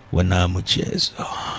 wana mchezo.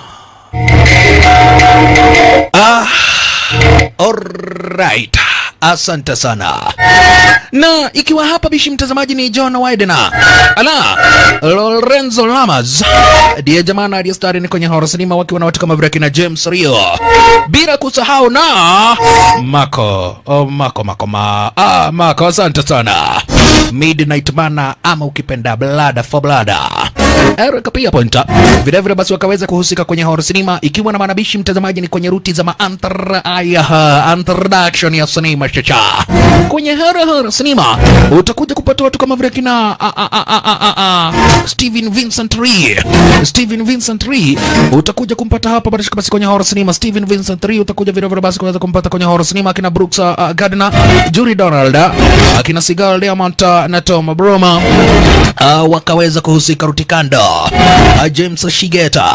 Ah, alright. Asante sana. Na ikiwa hapa bishi mtazamaji ni John Widener. Ala, Lorenzo Lamas. Ndiye jamaa aliyestari ni kwenye horror cinema wakiwa na watu kama vile kina James Rio. Bila kusahau na Mako. Oh, Mako Mako ma. Ah, Mako asante sana. Midnight Mana ama ukipenda Blood for Blood. Eric pia pointa. Vile vile basi wakaweza kuhusika kwenye horror cinema ikiwa na manabishi mtazamaji ni kwenye ruti za maantar ayaha introduction ya sinema chacha. Kwenye horror horror cinema utakuja kupata watu kama vile kina a, a, a, a, a, a, Steven Vincent Ree. Steven Vincent Ree utakuja kumpata hapa basi basi kwenye horror cinema. Steven Vincent Ree utakuja vile vile basi kuweza kumpata kwenye horror cinema akina Brooks uh, Gardner, Julie Donald, akina Sigal Diamond uh, na Tom Broma uh, wakaweza kuhusika rutikando uh, James Shigeta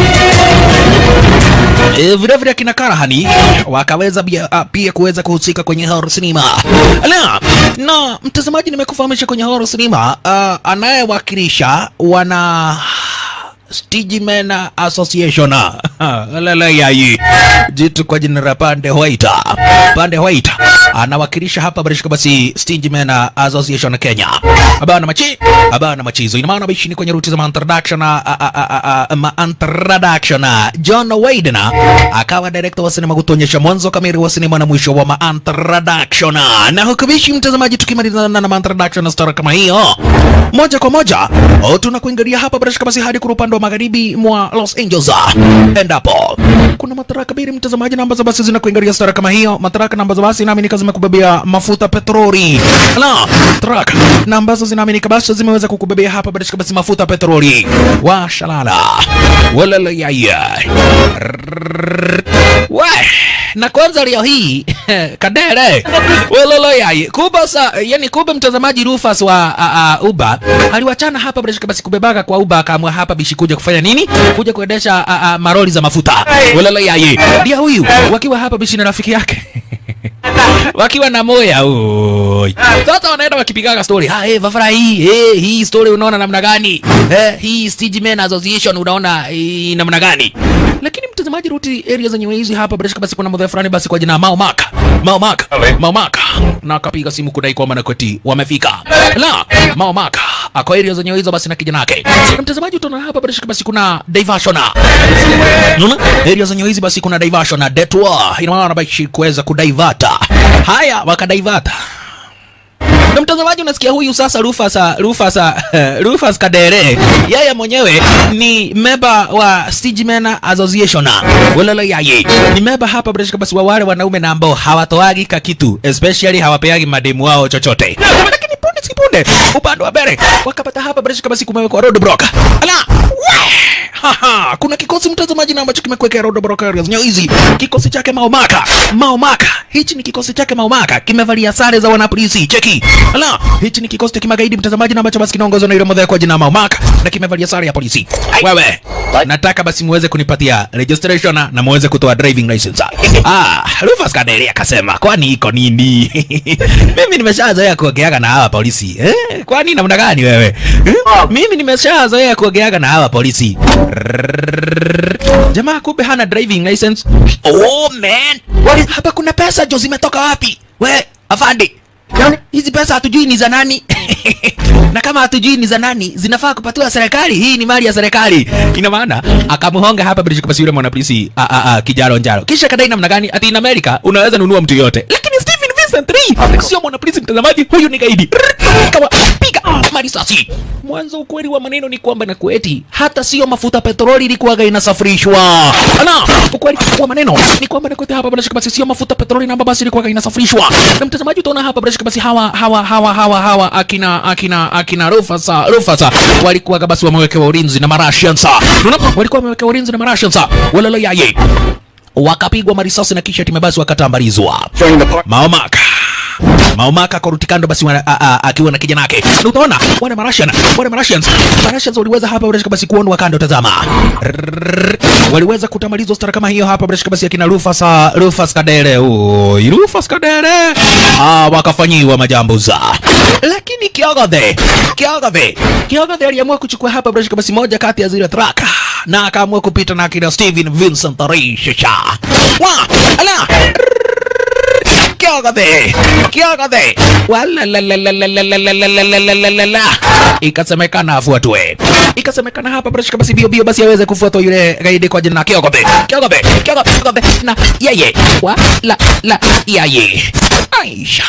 E, vile vile akina Karahani wakaweza pia, uh, pia kuweza kuhusika kwenye horror cinema. Ala, na mtazamaji, nimekufahamisha kwenye horror cinema uh, anayewakilisha wana Stigeman Association lalayai jitu kwa jina la Pande White. Pande White anawakilisha hapa barishika basi Stigeman Association Kenya. Abana machi, abana machizo. Ina maana bishi ni kwenye ruti za introduction ma introduction. John Widener akawa director wa sinema kutuonyesha mwanzo kamili wa sinema na mwisho wa ma introduction. Na hukumishi mtazamaji, tukimaliza na ma introduction story kama hiyo moja kwa moja oh, tunakuingilia hapa barashika basi hadi kwa upande wa magharibi mwa Los Angeles, endapo kuna mataraka biri mtazamaji, na ambazo basi zinakuingilia stara kama hiyo, mataraka na ambazo basi naaminika zimekubebea mafuta petroli la truck na ambazo zinaaminika basi zimeweza kukubebea hapa barashika basi mafuta petroli wa shalala walala yaya we na kwanza leo hii kadere welolo yai kuba sa yani kuba mtazamaji Rufus wa uh, uh, Uber aliwachana hapa bila basi kubebaka kwa Uber akaamua hapa bishi kuja kufanya nini kuja kuendesha uh, uh, maroli za mafuta welolo yai ndio huyu wakiwa hapa bishi na rafiki yake wakiwa na moya oi. Sasa wanaenda wakipigaga story. Ah, eh, Vafara hii, eh, hii story unaona namna gani? Eh, hii Stigeman Association unaona eh, namna gani? Lakini mtazamaji, ruti area zenye hizi hapa bila shaka basi kuna mdhee fulani basi kwa jina Mao Maka. Mao Maka. Mao Maka. Na akapiga simu kudai kwamba Nakweti wamefika. La, Mao Maka. Ako area zenye hizo basi na kijana yake. Na mtazamaji utaona hapa bila shaka basi kuna diversion. Unaona? Area zenye hizi basi kuna diversion na detour. Ina maana basi kuweza kudaivata. Haya, wakadaivata na mtazamaji unasikia huyu sasa Rufus Rufus Rufus Kadere yeye mwenyewe ni member wa Stigeman Association walala yaye ni member hapa bila basi wa wale wanaume na ambao hawatoagi kakitu especially hawapeagi mademu wao chochote lakini punde si punde upande wa mbele wakapata hapa bila basi kumewekwa roadblock ala Haha, kuna kikosi mtazamaji na ambacho kimekuwekea roadblock areas hizi kikosi chake Maomaka Maomaka hichi ni kikosi chake Maomaka kimevalia sare za wanapolisi cheki ala hichi ni kikosi cha kimagaidi mtazamaji na ambacho basi kinaongozwa na yule mmoja kwa jina Maomaka na kimevalia sare ya polisi wewe nataka basi muweze kunipatia registration na muweze kutoa driving license ah Rufus Kadere akasema kwani iko nini mimi nimeshazoea kuogeaga na hawa polisi eh kwani namna gani wewe eh? mimi nimeshazoea kuogeaga na hawa polisi jamaa kumbe hana driving license oh man hapa kuna pesa jo zimetoka wapi we afande hizi pesa hatujui ni za nani na kama hatujui ni za nani zinafaa kupatiwa serikali hii ni mali ya serikali ina maana akamhonga hapa bila basi yule mwanapolisi a a a kijaro njaro kisha kadai namna gani ati in America unaweza nunua mtu yote lakini Stephen Vincent Lee sio mwanapolisi mtazamaji huyu ni gaidi kawa piga marisasi mwanzo ukweli wa maneno ni kwamba na kueti hata sio mafuta petroli ilikuwaga inasafirishwa ana ukweli wa maneno ni kwamba na kueti hapa bila shaka basi sio mafuta petroli na basi ilikuwaga inasafirishwa na mtazamaji utaona hapa bila shaka basi hawa hawa hawa hawa hawa akina akina akina Rufasa Rufasa walikuwaga basi wamewekewa ulinzi na Marashians unaona walikuwa wamewekewa ulinzi na Marashians walala yaye wakapigwa marisasi na kisha timu basi wakatambarizwa Maomaka Maumaka akaruti kando basi wana- a- a- akiwa na kijana yake. Na utaona wale Marashian, wale Marashians, Marashians waliweza hapa bila shaka basi kuonwa kando tazama. Rrrr. Waliweza kutamalizwa stara kama hiyo hapa bila shaka basi akina Rufus ah, Rufus Kadere. Oi, Rufus Kadere. Ah, wakafanyiwa majambo za. Lakini Kiogathe, Kiogathe, Kiogathe aliamua kuchukua hapa bila shaka basi moja kati ya zile track na akaamua kupita na akina Steven Vincent Risha. Wa, ala. Kiogathe, Kiogathe. Walalalalalalalalalalalala. Ikasemekana afuatwe, ikasemekana hapa bila shaka basi bio bio basi aweze kufuatwa yule gaidi kwa jina la Kiogathe, Kiogathe, Kiogathe, Kiogathe na yeye wa la la yeye Aisha.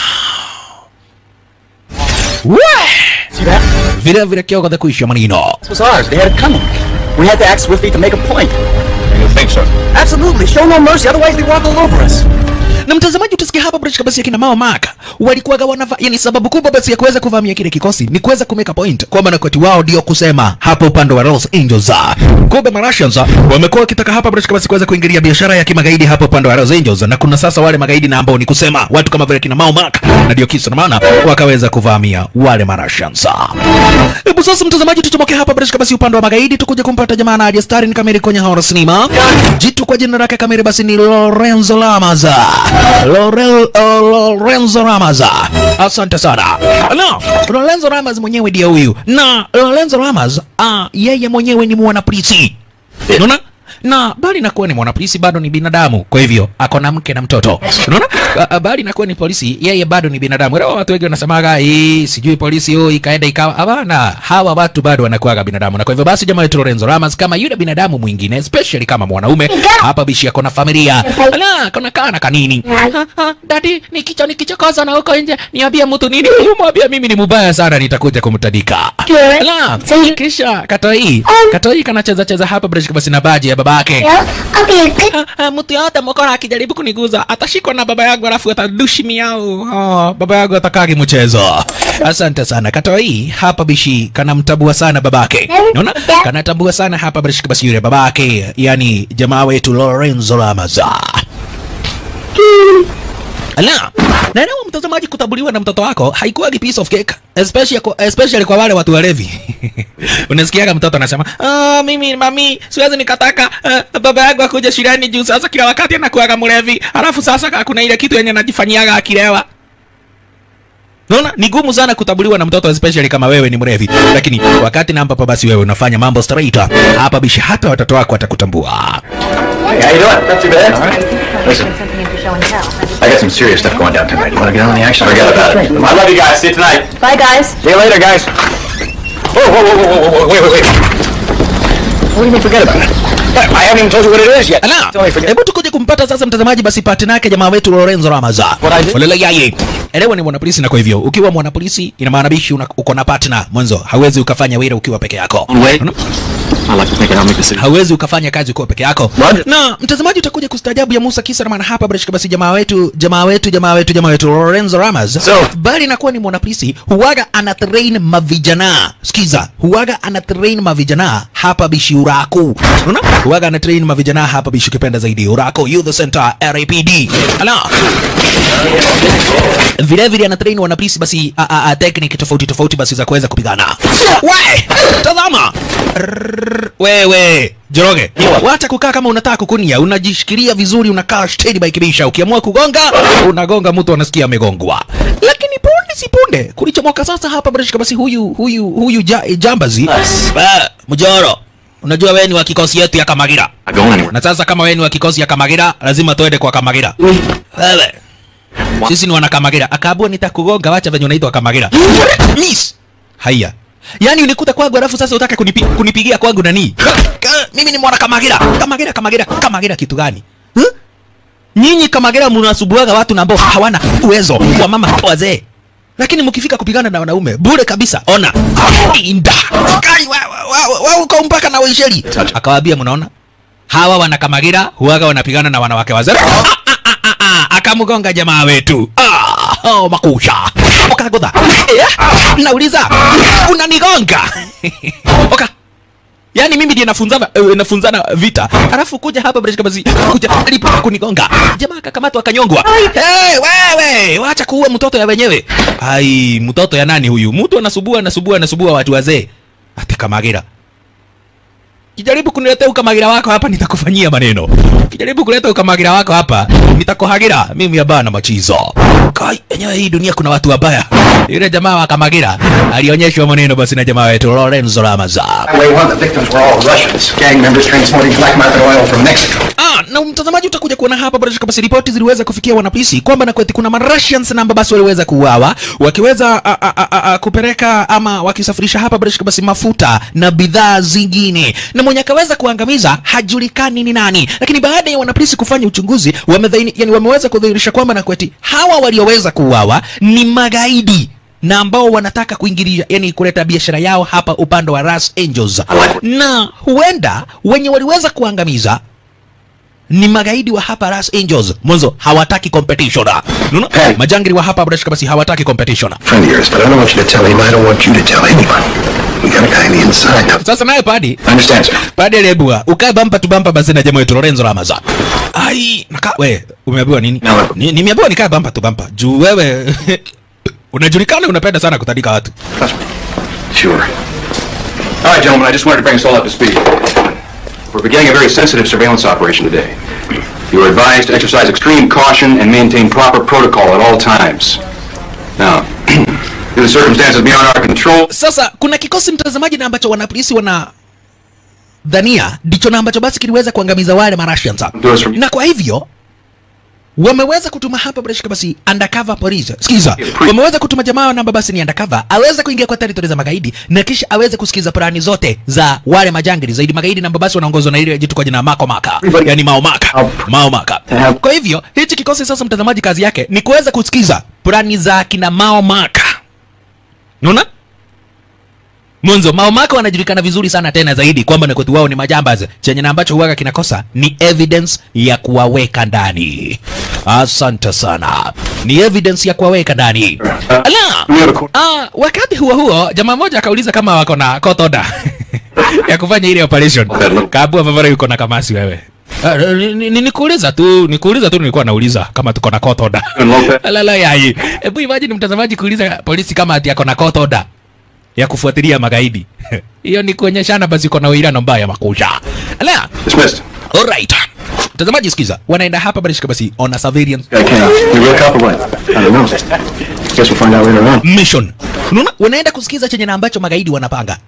We! See that? Vile vile Kiogathe kuisha manino. This was ours. They had it coming. We had to act swiftly to make a point. You think so? Absolutely. Show no mercy, otherwise they walk all over us. na mtazamaji utasikia hapa bila shaka basi akina Mao Maka walikuwaga wanava, yani sababu kubwa basi ya kuweza kuvamia kile kikosi ni kuweza kumeka point kwamba na kati wao ndio kusema hapa upande wa Hells Angels. Kumbe Martians wamekuwa wakitaka hapa bila shaka basi kuweza kuingilia biashara ya kimagaidi hapa upande wa Hells Angels, na kuna sasa wale magaidi na ambao ni kusema watu kama vile kina Mao Maka, na ndio kisa na maana wakaweza kuvamia wale Martians. Hebu sasa mtazamaji, tuchomoke hapa bila shaka basi upande wa magaidi, tukuje kumpata jamaa na Adia Star ni kamili kwenye horror cinema. Jitu kwa jina lake kamili basi ni Lorenzo Lamaza. Lorel, uh, Lorenzo Lamaza. Asante sana. No, Lorenzo Lamas mwenyewe ndiye huyu. Na Lorenzo Lamas, uh, yeye mwenyewe ni mwanapolisi. Unaona? na bali nakuwa ni mwanapolisi bado ni binadamu, kwa hivyo ako na mke na mtoto. Unaona, A- a- bali nakuwa ni polisi, yeye bado ni binadamu. Leo watu wengi wanasemaga hii sijui polisi huyu ikaenda ikawa. Hapana, hawa watu bado wanakuwaga binadamu, na kwa hivyo basi jamaa wetu Lorenzo Lamas kama yule binadamu mwingine, especially kama mwanaume hapa, bishi ako na familia ala, kana kana kanini. Ha, ha, Dadi, nikicho nikichokoza na huko nje niambie mtu nini? Umwambia mimi ni mubaya sana, nitakuja kumtadika. Sure. Ala, So you- kisha katoi Um. katoi kanacheza cheza hapa bila shaka basi na baji ya babake Yeah, I'll be a good. Ah, ah, mtu yote mokora akijaribu kuniguza atashikwa na baba yangu alafu atadushi miau. Oh, baba yangu atakagi mchezo. Asante sana katoi hapa bishi kanamtabua sana babake. Unaona? Kanatambua sana hapa bishi basi yule babake, yani jamaa wetu Lorenzo Lamaza. Ala, naelewa mtazamaji, kutambuliwa na mtoto wako haikuwagi piece of cake, especially kwa, especially kwa wale watu walevi. Unasikiaga mtoto anasema ah, mimi mami, siwezi nikataka uh, baba yangu akuja shuleni juu sasa kila wakati anakuwaga mlevi, alafu sasa kuna ile kitu yenye anajifanyiaga akilewa. Naona ni gumu sana kutambuliwa na mtoto especially kama wewe ni mrevi, lakini wakati na ambapo basi wewe unafanya mambo straight hapa bishi, hata watoto wako watakutambua. Hey, how you doing? Not too bad. All right. Listen, I got some serious stuff going down tonight. You want to get on the action? Forget about it. I love you guys. See you tonight. Bye, guys. See you later, guys. Whoa, whoa, whoa, whoa, whoa, whoa, wait, wait, wait. What do you mean forget about it? I haven't even told you what it is yet. Ala, Tell me forget. hebu tukuje kumpata sasa mtazamaji basi partner yake jamaa wetu Lorenzo Ramaza. What I did? Olele yaye. Elewa ni mwanapolisi na kwa hivyo ukiwa mwanapolisi ina maana bishi una- uko na partner mwanzo. Hauwezi ukafanya wira ukiwa peke yako. Wait. Unaona? I like to think I'll make the city. hauwezi ukafanya kazi ukiwa peke yako Roger. na mtazamaji utakuja kustaajabu ya Musa kisa na maana hapa bila shaka basi jamaa wetu jamaa wetu jamaa wetu jamaa wetu Lorenzo Ramos So- bali nakuwa ni mwanapolisi huwaga ana train mavijana sikiza huwaga ana train mavijana hapa bishi uraku unaona huwaga ana train mavijana hapa bishi ukipenda zaidi uraku youth center RAPD ala vile vile ana train wanapolisi basi a, a, a, technique tofauti tofauti basi za kuweza kupigana we tazama Rrrr, wewe Joroge, wacha kukaa kama unataka kukunia, unajishikilia vizuri, unakaa steady by kibisha. Ukiamua kugonga, unagonga, mtu anasikia amegongwa. Lakini punde si punde kulichomoka sasa hapa Brashka, basi huyu huyu huyu ja, jambazi Yes. Eh, Mjoro, unajua wewe ni wa kikosi yetu ya Kamagira, Not going anywhere. na sasa kama wewe ni wa kikosi ya Kamagira, lazima tuende kwa Kamagira. Wewe sisi ni wana Kamagira. Akaambiwa nitakugonga, wacha venye unaitwa Kamagira. Miss. Haya. Yaani unikuta kwangu alafu sasa utaka kunipi, kunipigia kwangu nani? Ka, ka, mimi ni mwana Kamagira. Kamagira, Kamagira, Kamagira kitu gani? Huh? Nyinyi Kamagira mnasubuaga watu na ambao hawana uwezo wa mama wazee. Lakini mkifika kupigana na wanaume bure kabisa. Ona. Inda. Kai wa wa, wa, wa uko mpaka na Waisheri. Akawaambia mnaona? Hawa wana Kamagira huwaga wanapigana na wanawake wazee. Ah, ah, ah, ah, ah, akamgonga jamaa wetu. Ah, oh, makusha. Ukagodha. Eh, nauliza unanigonga. Oka. yaani mimi ndiye nafunzana uh, nafunzana vita alafu kuja hapa breshka basi kuja lipo kunigonga jamaa akakamatwa akanyongwa hey, wewe wacha kuua mtoto ya wenyewe ai mtoto ya nani huyu mtu anasubua anasubua anasubua watu wazee ati kamagira kijaribu kuniletea ukamagira wako hapa nitakufanyia maneno kijaribu kuleta ukamagira wako hapa nitakuhagira mimi hapana machizo kai enyewe hii dunia kuna watu wabaya yule jamaa wa kamagira alionyeshwa maneno basi na jamaa wetu Lorenzo Ramaza Way one, the victims were all Russians, gang members transporting black market oil from Mexico. Ah, na mtazamaji utakuja kuona hapa bila shaka basi ripoti ziliweza kufikia wanapolisi kwamba na kweti kuna Marussians na basi waliweza kuuawa wakiweza a, a, a, a, kupeleka ama wakisafirisha hapa bila shaka basi mafuta na bidhaa zingine, na mwenye akaweza kuangamiza hajulikani ni nani, lakini baada ya wanapolisi kufanya uchunguzi wamedhaini, yani wameweza kudhihirisha kwamba na kweti hawa walioweza kuuawa ni magaidi na ambao wanataka kuingilia yani kuleta biashara yao hapa upande wa Ras Angels, na huenda wenye waliweza kuangamiza ni magaidi wa hapa Ras Angels. Mwanzo hawataki competition. Unaona? Hey. Majangili wa hapa Brashka basi hawataki competition. Friend of yours, but I don't want you to tell him. I don't want you to tell anyone. We got a guy on the inside. Now, Sasa naye padi I understand, sir. padi aliyebua ukae bampa tu bampa basi na jamaa wetu Lorenzo Ramaza. Ai, naka we umeambiwa nini? No. Ni, nimeambiwa nikae bampa tu bampa. Juu wewe unajulikana unapenda sana kutandika watu. Trust me. Sure. All right, gentlemen, I just wanted to bring us all up to speed. We're beginning a very sensitive surveillance operation today. You are advised to exercise extreme caution and maintain proper protocol at all times. Now, due to circumstances beyond our control, Sasa kuna kikosi mtazamaji na ambacho wanapolisi wana dhania ndicho na ambacho basi kiliweza kuangamiza wale Marussians. do us from na kwa hivyo wameweza kutuma hapa bila shaka basi undercover police. Sikiza, wameweza kutuma jamaa namba basi ni undercover aweze kuingia kwa territory za magaidi na kisha aweze kusikiza plani zote za wale majangili zaidi magaidi namba basi wanaongozwa na ile jitu kwa jina Mako Maka, yani Mao Maka, Mao Maka. Kwa hivyo hichi kikosi sasa, mtazamaji, kazi yake ni kuweza kusikiza plani za kina Mao Maka. Unaona? Mwanzo Mao Maka wanajulikana vizuri sana tena zaidi kwamba na kwetu wao ni majambazi, chenye na ambacho huwaga kinakosa ni evidence ya kuwaweka ndani. Asante sana, ni evidence ya kuwaweka ndani. Ala, ah, wakati huo huo jamaa mmoja akauliza kama wako na court order ya kufanya ile operation. Kabua Mavara yuko na kamasi wewe. Ah, ni- ni- ni- Nikuuliza tu, nikuuliza tu, nilikuwa nauliza kama tuko na court order. Lala yai. Hebu imagine mtazamaji kuuliza polisi kama ati ako na court order ya kufuatilia magaidi. Hiyo ni kuonyeshana basi uko na uwiano mbaya makusha. Ala, dismissed. alright. Mtazamaji sikiza, wanaenda hapa basi basi on a surveillance Guy came. You real cop or what? I don't know. Guess we'll find out later on. mission. Unaona? Wanaenda kusikiza chenye na ambacho magaidi wanapanga.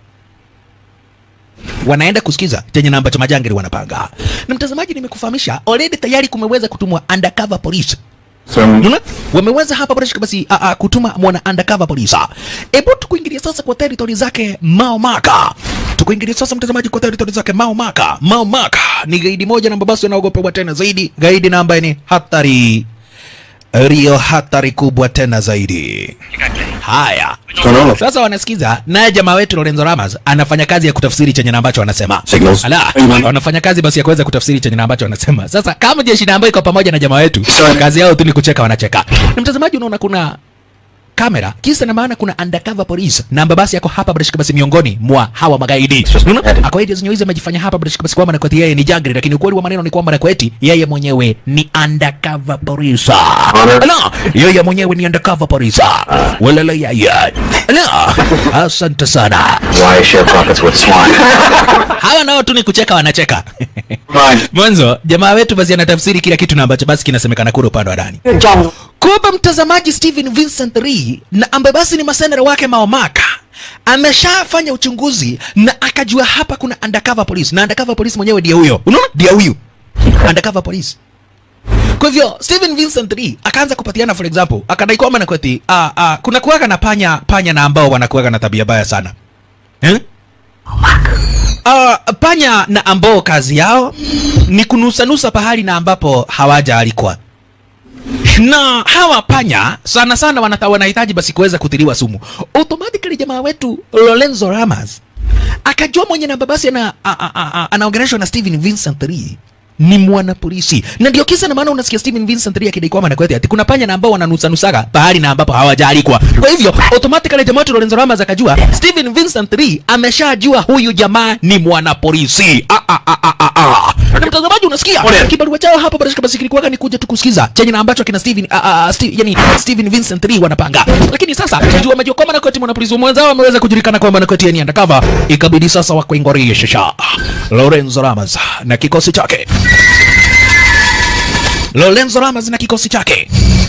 Wanaenda kusikiza chenye na ambacho majangili wanapanga. Na mtazamaji, nimekufahamisha already tayari kumeweza kutumwa undercover police So, Unaona? Wameweza hapa basi basi a, a, kutuma mwana undercover police. Hebu tukuingilia sasa kwa territory zake Mao Maka. Tukuingilia sasa mtazamaji kwa territory zake Mao Maka. Mao Maka ni gaidi moja namba basi anaogopewa tena zaidi, gaidi na ambaye ni hatari Rio hatari kubwa tena zaidi. Haya. Tunaona. Sasa wanasikiza naye jamaa wetu Lorenzo Ramos anafanya kazi ya kutafsiri chenye na ambacho anasema. Signals. Ala, Amen. wanafanya kazi basi ya kuweza kutafsiri chenye na ambacho anasema. Sasa kama jeshi na ambayo iko pamoja na jamaa wetu, Sorry. kazi yao tu ni kucheka, wanacheka. Na mtazamaji, unaona kuna kamera kisa na maana kuna undercover police na ambaye basi yako hapa bila shaka basi miongoni mwa hawa magaidi. Unaona? Akawaidi zenyewe hizi amejifanya hapa bila shaka basi kwamba na kweti yeye ni jangri, lakini ukweli wa maneno ni kwamba na kweti yeye mwenyewe ni undercover police. Ala, yeye mwenyewe ni undercover police. Walala yeye. Ala, asante sana. why share profits with swine? Hawa nao tu ni kucheka, wanacheka. Fine. Mwanzo jamaa wetu basi anatafsiri kila kitu na ambacho basi kinasemekana kule upande wa ndani. Kumbe mtazamaji, Stephen Vincent Lee na ambaye basi ni masenera wake Maomaka ameshafanya uchunguzi na akajua hapa kuna undercover police, na undercover police mwenyewe ndiye huyo, unaona, ndiye huyu undercover police. Kwa hivyo Stephen Vincent Lee akaanza kupatiana, for example, akadai kwamba na kweti ah, ah, kuna kuwaga na panya panya na ambao wanakuwaga na tabia baya sana eh? Uh, panya na ambao kazi yao ni kunusanusa pahali na ambapo hawajaalikwa na hawa panya sana sana wanata, wanahitaji basi kuweza kutiliwa sumu. Automatically jamaa wetu Lorenzo Ramos akajua mwenye namba basi ana, a- a- a- a- anaongeleshwa na Stephen Vincent Lee ni mwanapolisi na ndio kisa na maana unasikia Steven Vincent Lee akidai kwamba anakwete ati kuna panya na ambao wananusanusaga pahali na ambapo hawajaalikwa. Kwa hivyo automatically jamaa wetu Lorenzo Lamas akajua Steven Vincent Lee ameshajua huyu jamaa ni mwanapolisi. Ah, ah, ah, ah, ah, ah. Na mtazamaji unasikia kibarua chao hapa bado kama sikilikuwa ni kuja tu kusikiza chenye na ambacho kina Steven ah, ah, Steve, yani Steven Vincent Lee wanapanga. Lakini sasa jua wamejua kwamba na kweti mwanapolisi mwenzao ameweza kujulikana kwamba na kweti ni undercover, ikabidi sasa wakuingorie shasha Lorenzo Lamas na kikosi chake Lorenzo Lamas na kikosi chake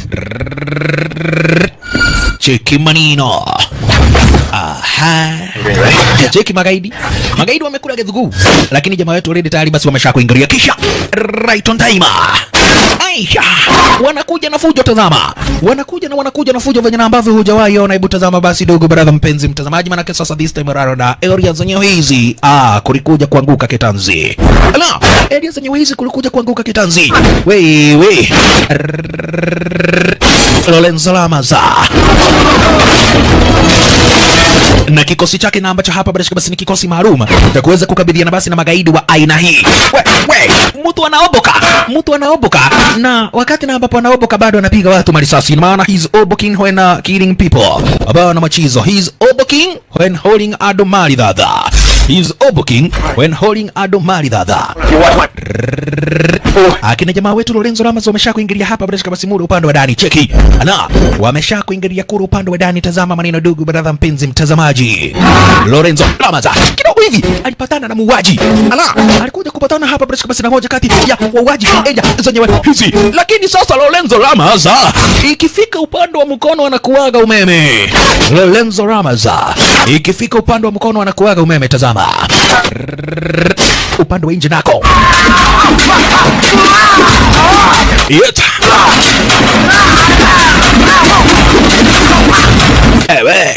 cheki manino aha cheki magaidi magaidi wamekula gedhugu lakini jamaa wetu already tayari basi wamesha kuingilia kisha right on time Aisha wanakuja na fujo tazama wanakuja na wanakuja na fujo venye na ambavyo hujawahi ona hebu tazama basi dogo brother mpenzi mtazamaji manake sasa this time around na area zenyewe hizi ah kulikuja kuanguka kitanzi ala area zenyewe hizi kulikuja kuanguka kitanzi wewe Lorenzo Lamaza na kikosi chake na ambacho hapa bila shaka basi ni kikosi maalum cha kuweza kukabiliana basi na magaidi wa aina hii. We, we, mtu anaoboka, mtu anaoboka, na wakati na ambapo anaoboka bado anapiga watu marisasi, ina maana he's oboking when uh, killing people. Abana machizo, he's oboking when holding ado mali dada. He's oboking when holding ado mali dada. Akina jamaa wetu Lorenzo Lamas wamesha kuingilia hapa bila shaka basi muda upande wa ndani. Cheki. Ana, wamesha kuingilia kura upande wa ndani. Tazama maneno dugu brother mpenzi mtazamaji. Lorenzo Lamas kidogo hivi alipatana na muuaji. Ala, alikuja kupatana hapa bila shaka basi na moja kati ya wauaji eja zenyewe hizi. Lakini sasa Lorenzo Lamas ikifika upande wa mkono anakuaga umeme. Lorenzo Lamas ikifika upande wa mkono anakuaga umeme. Tazama upande wa nje nako Yet. Ewe.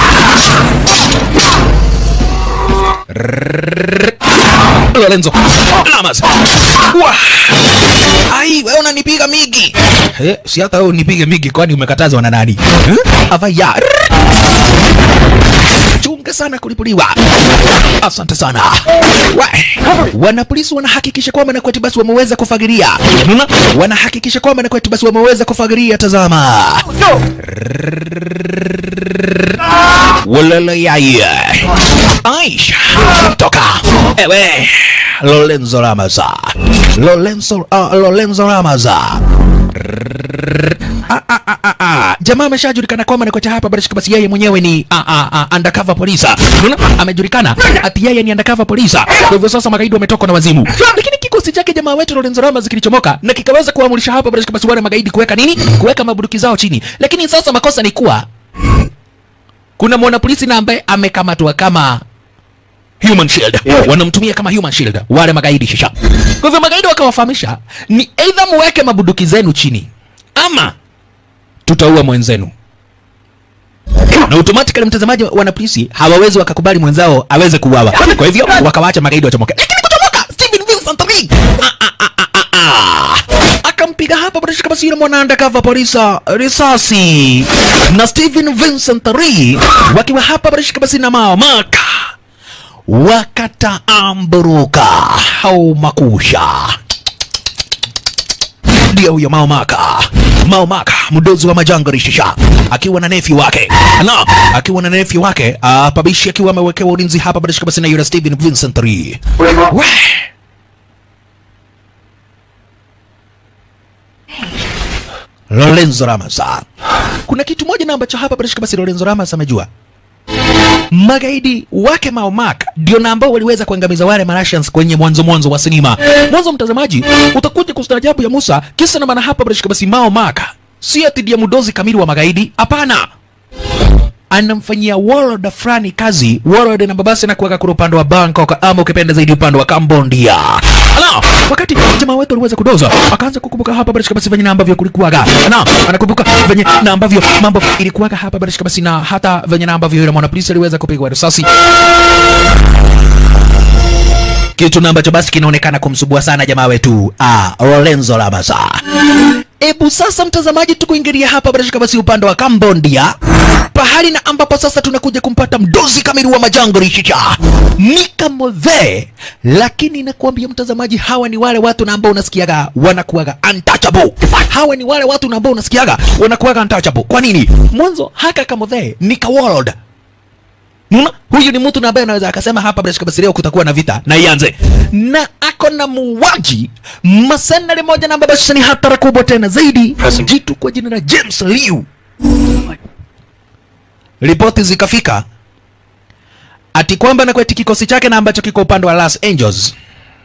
Lorenzo Lamas. Wah. Ai, wewe unanipiga migi. Eh, si hata wewe unipige migi kwani umekatazwa na nani? Eh? Avaya. Chunga sana kulipuliwa. Asante sana. Wa. Wanapolisi wanahakikisha kwamba na kwetu basi wameweza kufagiria. Unaona? Wanahakikisha kwamba na kwetu basi wameweza kufagiria. Tazama. Walala yaya. Aisha. Toka. Ewe. Lorenzo Ramaza. Lorenzo uh, Lorenzo Ramaza. Ah, ah, ah, ah, ah. Jamaa ameshajulikana kwamba nakocha hapa bila shaka basi yeye mwenyewe ni ah, ah, ah, undercover police. Unaona? Amejulikana ati yeye ni undercover police. Kwa hivyo sasa magaidi wametoka na wazimu. Lakini kikosi chake jamaa wetu Lorenzo Ramos kilichomoka na kikaweza kuamurisha hapa bila shaka basi wale magaidi kuweka nini? Kuweka mabuduki zao chini. Lakini sasa makosa ni kuwa kuna mwanapolisi na ambaye amekamatwa kama human shield Yeah. wanamtumia kama human shield wale magaidi shisha kwa hivyo magaidi wakawafahamisha ni either muweke mabuduki zenu chini ama tutaua mwenzenu na automatically mtazamaji wana polisi hawawezi wakakubali mwenzao aweze kuuawa kwa hivyo wakawaacha magaidi wachomoke lakini kuchomoka Steven Vincent Lee ah, ah, ah, ah, ah, ah. akampiga hapa bila shaka basi yule mwana undercover polisa risasi na Steven Vincent Lee wakiwa hapa bila shaka basi na mamaka wakataamburuka au makusha ndio huyo maomaka maomaka mdozi wa majangari shisha akiwa na nefi wake na akiwa na nefi wake ah, pabishi akiwa amewekewa ulinzi hapa bila shaka basi na yule Steven Vincent Lee we Lorenzo Ramos kuna kitu moja na ambacho hapa bila shaka basi Lorenzo Ramos amejua magaidi wake Maomak ndio na ambao waliweza kuangamiza wale Martians kwenye mwanzo mwanzo wa sinema. Mwanzo mtazamaji, utakuja kustaajabu ya Musa, kisa na maana hapa bila shaka basi Maomak si ati ndiye mdozi kamili wa magaidi, hapana anamfanyia warlord fulani kazi warlord na babasi na kuweka kule upande wa Bangkok ama ukipenda zaidi upande wa Cambodia. Ala, wakati jamaa wetu aliweza kudoza akaanza kukumbuka hapa bila shaka basi venye na ambavyo kulikuwaga. Na anakumbuka venye na ambavyo mambo ilikuwaga hapa bila shaka basi na hata venye na ambavyo yule mwana polisi aliweza kupigwa risasi kitu na ambacho basi kinaonekana kumsubua sana jamaa wetu ah, Lorenzo Lamasa. Ebu sasa mtazamaji, tukuingilia hapa bila shaka basi upande wa Cambodia, pahali na ambapo sasa tunakuja kumpata mdozi kamili wa majangwa rishicha Mika Mothe, lakini nakuambia mtazamaji, hawa ni wale watu na ambao unasikiaga wanakuwaga untouchable. Hawa ni wale watu na ambao unasikiaga wanakuwaga untouchable. Kwa nini? Mwanzo haka Kamothe ni ka world Muna, huyu ni mtu na ambaye anaweza akasema hapa bila shaka basi leo kutakuwa na vita na ianze, na ako na muuaji masenari moja na ambaye sasa ni hatara kubwa tena zaidi, jitu kwa jina la James Liu. Ripoti zikafika ati kwamba na kweti kikosi chake na ambacho kiko upande wa Los Angeles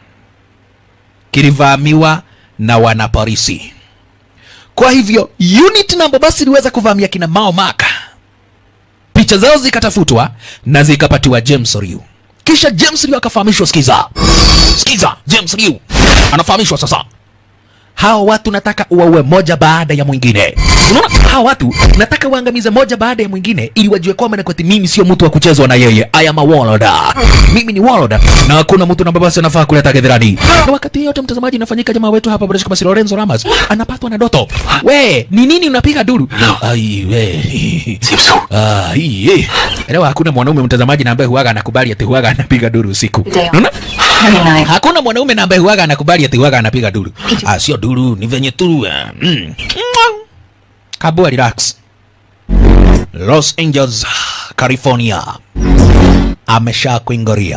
kilivamiwa na wanapolisi. Kwa hivyo unit na ambayo basi iliweza kuvamia kina Mao Maka picha zao zikatafutwa na zikapatiwa James Liu. Kisha James Liu akafahamishwa, sikiza, sikiza, James Liu anafahamishwa sasa, hawa watu nataka uwaue moja baada ya mwingine. Unaona, hawa watu nataka uangamize moja baada ya mwingine, ili wajue kwamba na kwati mimi sio mtu wa kuchezwa na yeye. I am a warlord, mimi ni warlord na hakuna mtu na basi anafaa kuleta gedherani. Na wakati yote mtazamaji, inafanyika jamaa wetu hapa bila shaka basi Lorenzo Ramos anapatwa na doto. We, ni nini unapiga duru? Ai we. Seems so. Ah, hii eh. Elewa hakuna mwanaume mtazamaji na ambaye huaga anakubali ati huaga anapiga duru usiku. Unaona? Very nice. Hakuna mwanaume na ambaye huaga anakubali ati huaga anapiga duru. Ah, sio duru, ni venye tu. ah, Mm. Kabua relax. Los Angeles, California. Amesha kuingoria.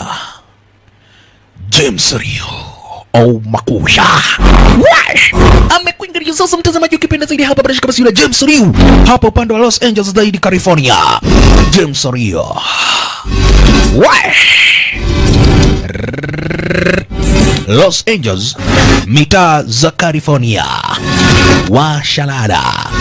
James Rio. Oh, makusha. Wai! Amekuingilia sasa mtazamaji ukipenda zaidi hapa bila shaka basi yule James Rio. Hapa upande wa Los Angeles zaidi California. James Rio. Wai! Los Angeles, mitaa za California, washalada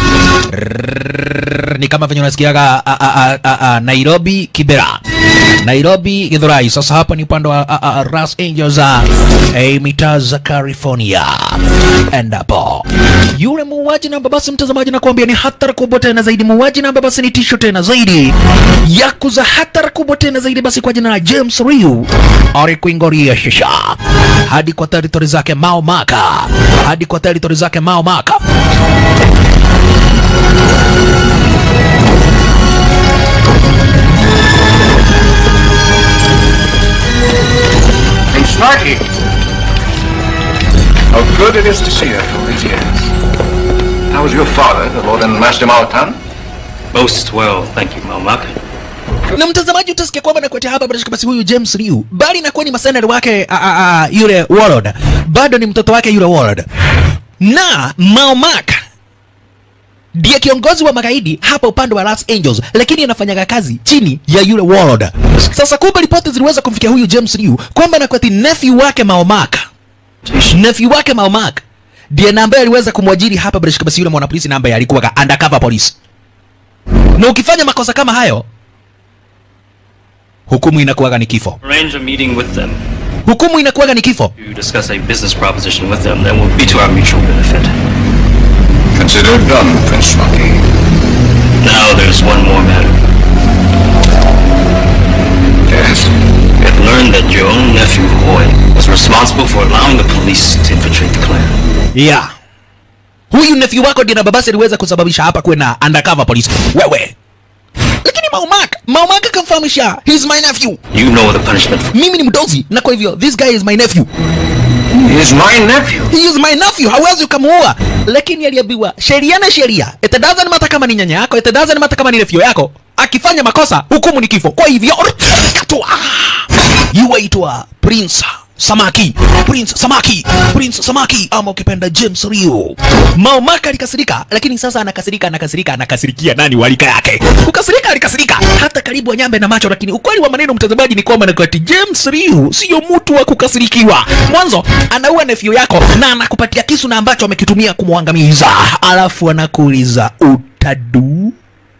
Rrrr, ni kama venye unasikiaga a- a- a- a- a- Nairobi Kibera, Nairobi Githurai. Sasa hapa ni upande wa a- a- Los Angeles, a, eh, mitaa za California, endapo yule muuaji namba basi, mtazamaji, nakuambia ni hatari kubwa tena zaidi. Muuaji namba basi ni tisho tena zaidi, yakuza hatari kubwa tena zaidi, basi kwa jina la James Ryu alikuingoria shisha hadi kwa territory zake Mao Maka, hadi kwa territory zake Mao Maka. And Snarky! How good it is to see you after all these years. How was your father, the Lord and Master Malatan? Most well, thank you, Malmak. na mtazamaji utasikia kwamba nakuletea hapa bila shaka basi huyu James Liu bali nakuwa ni masenari wake a, a, a, yule Warlord bado ni mtoto wake yule Warlord na Mao Maka ndiye kiongozi wa magaidi hapa upande wa Los Angeles, lakini anafanyaga kazi chini ya yule Warlord. Sasa kumbe ripoti ziliweza kumfikia huyu James Liu kwamba na kwati nephew wake Mao Maka nephew wake Mao Maka ndiye na ambaye aliweza kumwajiri hapa bila shaka basi yule mwanapolisi na ambaye alikuwa undercover police, na ukifanya makosa kama hayo hukumu inakuwaga ni kifo. Arrange a meeting with them Hukumu inakuwaga ni kifo. to discuss a business proposition with them that will be to our mutual benefit. Consider it done, Prince Snarky. Now there's one more matter. Yes? We have learned that your own nephew, Hoy, was responsible for allowing the police to infiltrate the clan. Yeah. Huyu nephew wako ndiye na babasi aliweza kusababisha hapa kuwe na undercover police. Wewe. Lakini Maumaka, Maumaka kamfahamisha, he's my nephew. You know the punishment for Mimi ni mdozi na kwa hivyo this guy is my nephew. He is my nephew. He is my nephew. Hawezi ukamuua. Lakini aliambiwa sheria na sheria. It doesn't matter kama ni nyanya yako, it doesn't matter kama ni nephew yako. Akifanya makosa, hukumu ni kifo. Kwa hivyo katwa. Yuaitwa Prince Samaki, Prince Samaki, Prince Samaki ama ukipenda James Rio. Maomaka alikasirika, lakini sasa anakasirika, anakasirika, anakasirikia nani walika yake. Kukasirika alikasirika hata karibu wanyambe na macho, lakini ukweli wa maneno mtazamaji ni kwamba nakati James Rio sio mtu wa kukasirikiwa. Mwanzo anaua nephew yako na anakupatia kisu na ambacho amekitumia kumwangamiza, alafu anakuuliza utadu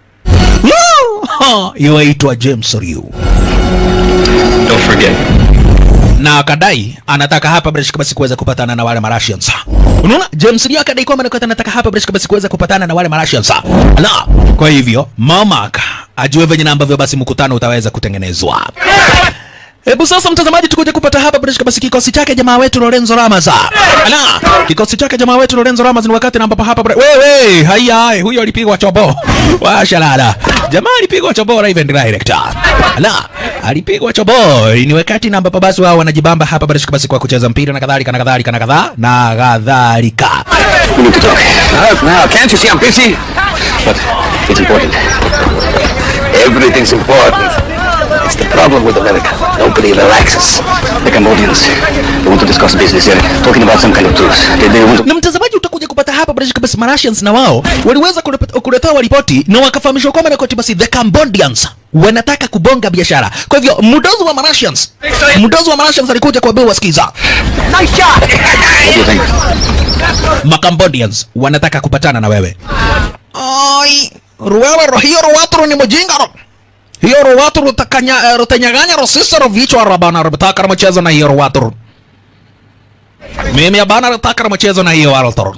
yuaitwa James Rio Don't forget, na akadai anataka hapa bila shaka basi kuweza kupatana na wale Malaysians. Unaona, James Lee akadai kwamba anakuwa anataka hapa bila shaka basi kuweza kupatana na wale Malaysians. Na kwa hivyo Mamak ajue venye na ambavyo basi mkutano utaweza kutengenezwa. Hebu sasa mtazamaji, tukuje kupata hapa bila shaka basi kikosi chake jamaa wetu Lorenzo Ramos. Ala, kikosi chake jamaa wetu Lorenzo Ramos ni wakati na ambapo hapa bre- wewe, haya huyo alipigwa chobo. Washalala. Jamaa alipigwa chobo live and direct. Ala, alipigwa chobo. Ni wakati na ambapo basi wao wanajibamba hapa bila shaka basi kwa kucheza mpira na kadhalika na kadhalika na kadhaa na kadhalika. We need to talk. Now, now, can't you see I'm busy? But it's important. Everything's important. It's the problem with America. Nobody relaxes. The Cambodians, they want to discuss business. They're talking about some kind of truce. They, they want to... na mtazamaji utakuja kupata hapa bila shaka basi Malaysians na wao waliweza kulepe- kuletewa ripoti na wakafahamishwa kwamba na koti basi the Cambodians wanataka kubonga biashara. Kwa hivyo mdozi wa Malaysians, mdozi wa Malaysians alikuja kuambia wasikiza, Nice shot! what do you think? ma Cambodians wanataka kupatana na wewe. Ai, ruwewe ro hiyo ruwatu ni mjinga ro. Hiyo ruwatu rutakanya eh, rutanyaganya ro sisi ro vichwa rabana rutaka mchezo na hiyo ruwatu. Mimi abana nataka mchezo na hiyo Warotoro.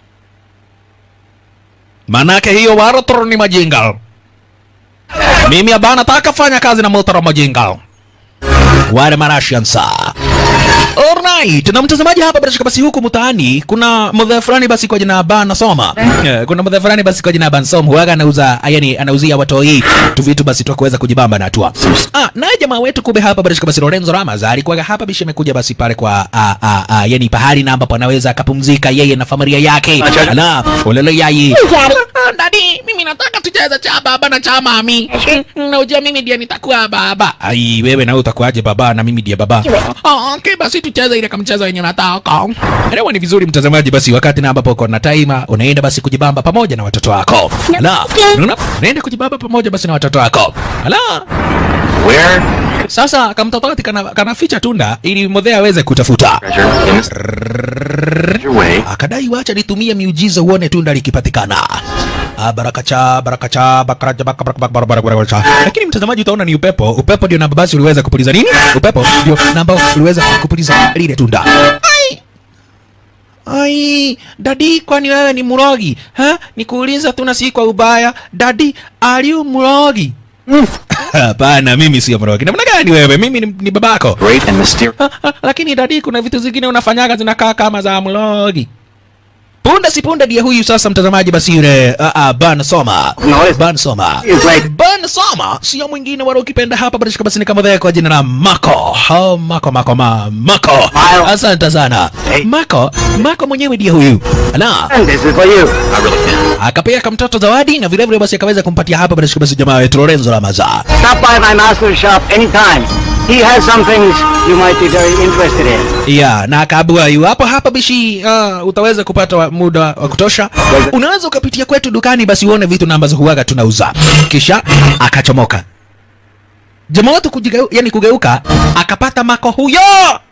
Manake hiyo Warotoro ni majinga. Mimi abana nataka fanya kazi na Motoro majinga. Wale Marashians. Alright, na mtazamaji hapa bila shaka basi huku mtaani kuna mdhe fulani basi kwa jina Ban Soma. Yeah, kuna mdhe fulani basi kwa jina Ban Soma huaga anauza yani anauzia watoi tu vitu basi tu kuweza kujibamba na tua. Ah, naye jamaa wetu kumbe hapa bila shaka basi Lorenzo Ramos alikuwa hapa bishi amekuja basi pale kwa a a a yani pahali na ambapo anaweza akapumzika yeye na familia yake. Na ulele yai. Dadi, mimi nataka tucheze cha baba na cha mami. Unajua mimi ndiye nitakuwa baba. Ai, wewe na wewe utakuwaje baba na mimi ndiye baba? Oh, okay, basi tucheze ile kama mchezo wenye unataka. Elewa ni vizuri mtazamaji, basi wakati na ambapo uko na time unaenda basi kujibamba pamoja na watoto wako. Ala, unaona? Unaenda kujibamba pamoja basi na watoto wako. Ala, Where? sasa kamtototi kana, kana ficha tunda ili modhea aweze kutafuta. Treasure in this... Your way. Akadai wacha nitumie miujiza uone tunda likipatikana. Ah, barakacha barakacha bakaracha bakaracha. Lakini mtazamaji utaona ni upepo. Upepo ndio namba basi uliweza kupuliza nini? Upepo ndio namba uliweza kupuliza lile tunda. Ai! Ai, dadi, kwani wewe ni mrogi? Ha? Nikuuliza tu na si kwa ubaya. Dadi, are you mrogi? Hapana, mimi sio mrogi. Namna gani wewe? Mimi ni, ni babako. Great and mysterious. Ah, ah, lakini dadi, kuna vitu zingine unafanyaga zinakaa kama za mlogi. Punde si punde ndiye huyu sasa, mtazamaji, basi yule uh, uh, Ban Soma No, it's- Ban Soma It's like... Ban Soma sio mwingine wala ukipenda hapa basi basi ni kama vile kwa jina la Mako. Oh, Mako Mako ma, Mako. Wow. Asante sana. Hey. Mako, Mako mwenyewe ndiye huyu. Ala, And this is for you. I really can't. akapea kamtoto zawadi na vile vile basi akaweza kumpatia hapa basi basi jamaa wetu Lorenzo Lamaza. Stop by my master's shop anytime. He has some things you might be very interested in. ya na akaabua iwapo hapa bishi uh, utaweza kupata wa- muda wa kutosha unaweza ukapitia kwetu dukani basi uone vitu na ambazo huwaga tunauza kisha akachomoka jamaa wetu kujigeu, yani kugeuka akapata mako huyo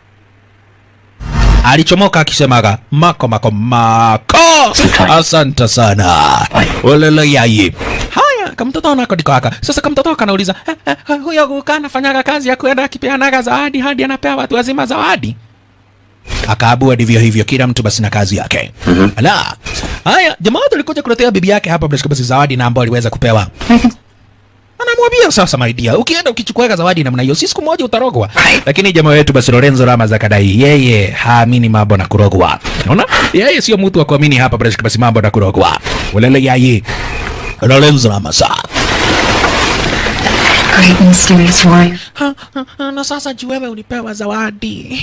alichomoka akisemaga mako mako mako asante sana ulele yai haya kamtoto nako ndiko aka sasa kamtoto kanauliza eh, eh, huyo guka anafanyaga kazi ya kwenda akipeanaga zawadi hadi anapea watu wazima zawadi akaabua ndivyo hivyo kila mtu basi na kazi yake mm-hmm. ala haya jamaa wetu alikuja kuletea bibi yake hapa basi basi zawadi na ambao aliweza kupewa anamwambia sasa maidia ukienda ukichukua zawadi namna hiyo si siku moja utarogwa lakini jamaa wetu basi lorenzo rama akadai yeye haamini mambo na kurogwa unaona yeye sio mtu wa kuamini hapa basi basi mambo na kurogwa ulele yaye lorenzo rama Great mysterious warrior. na sasa juu wewe ulipewa zawadi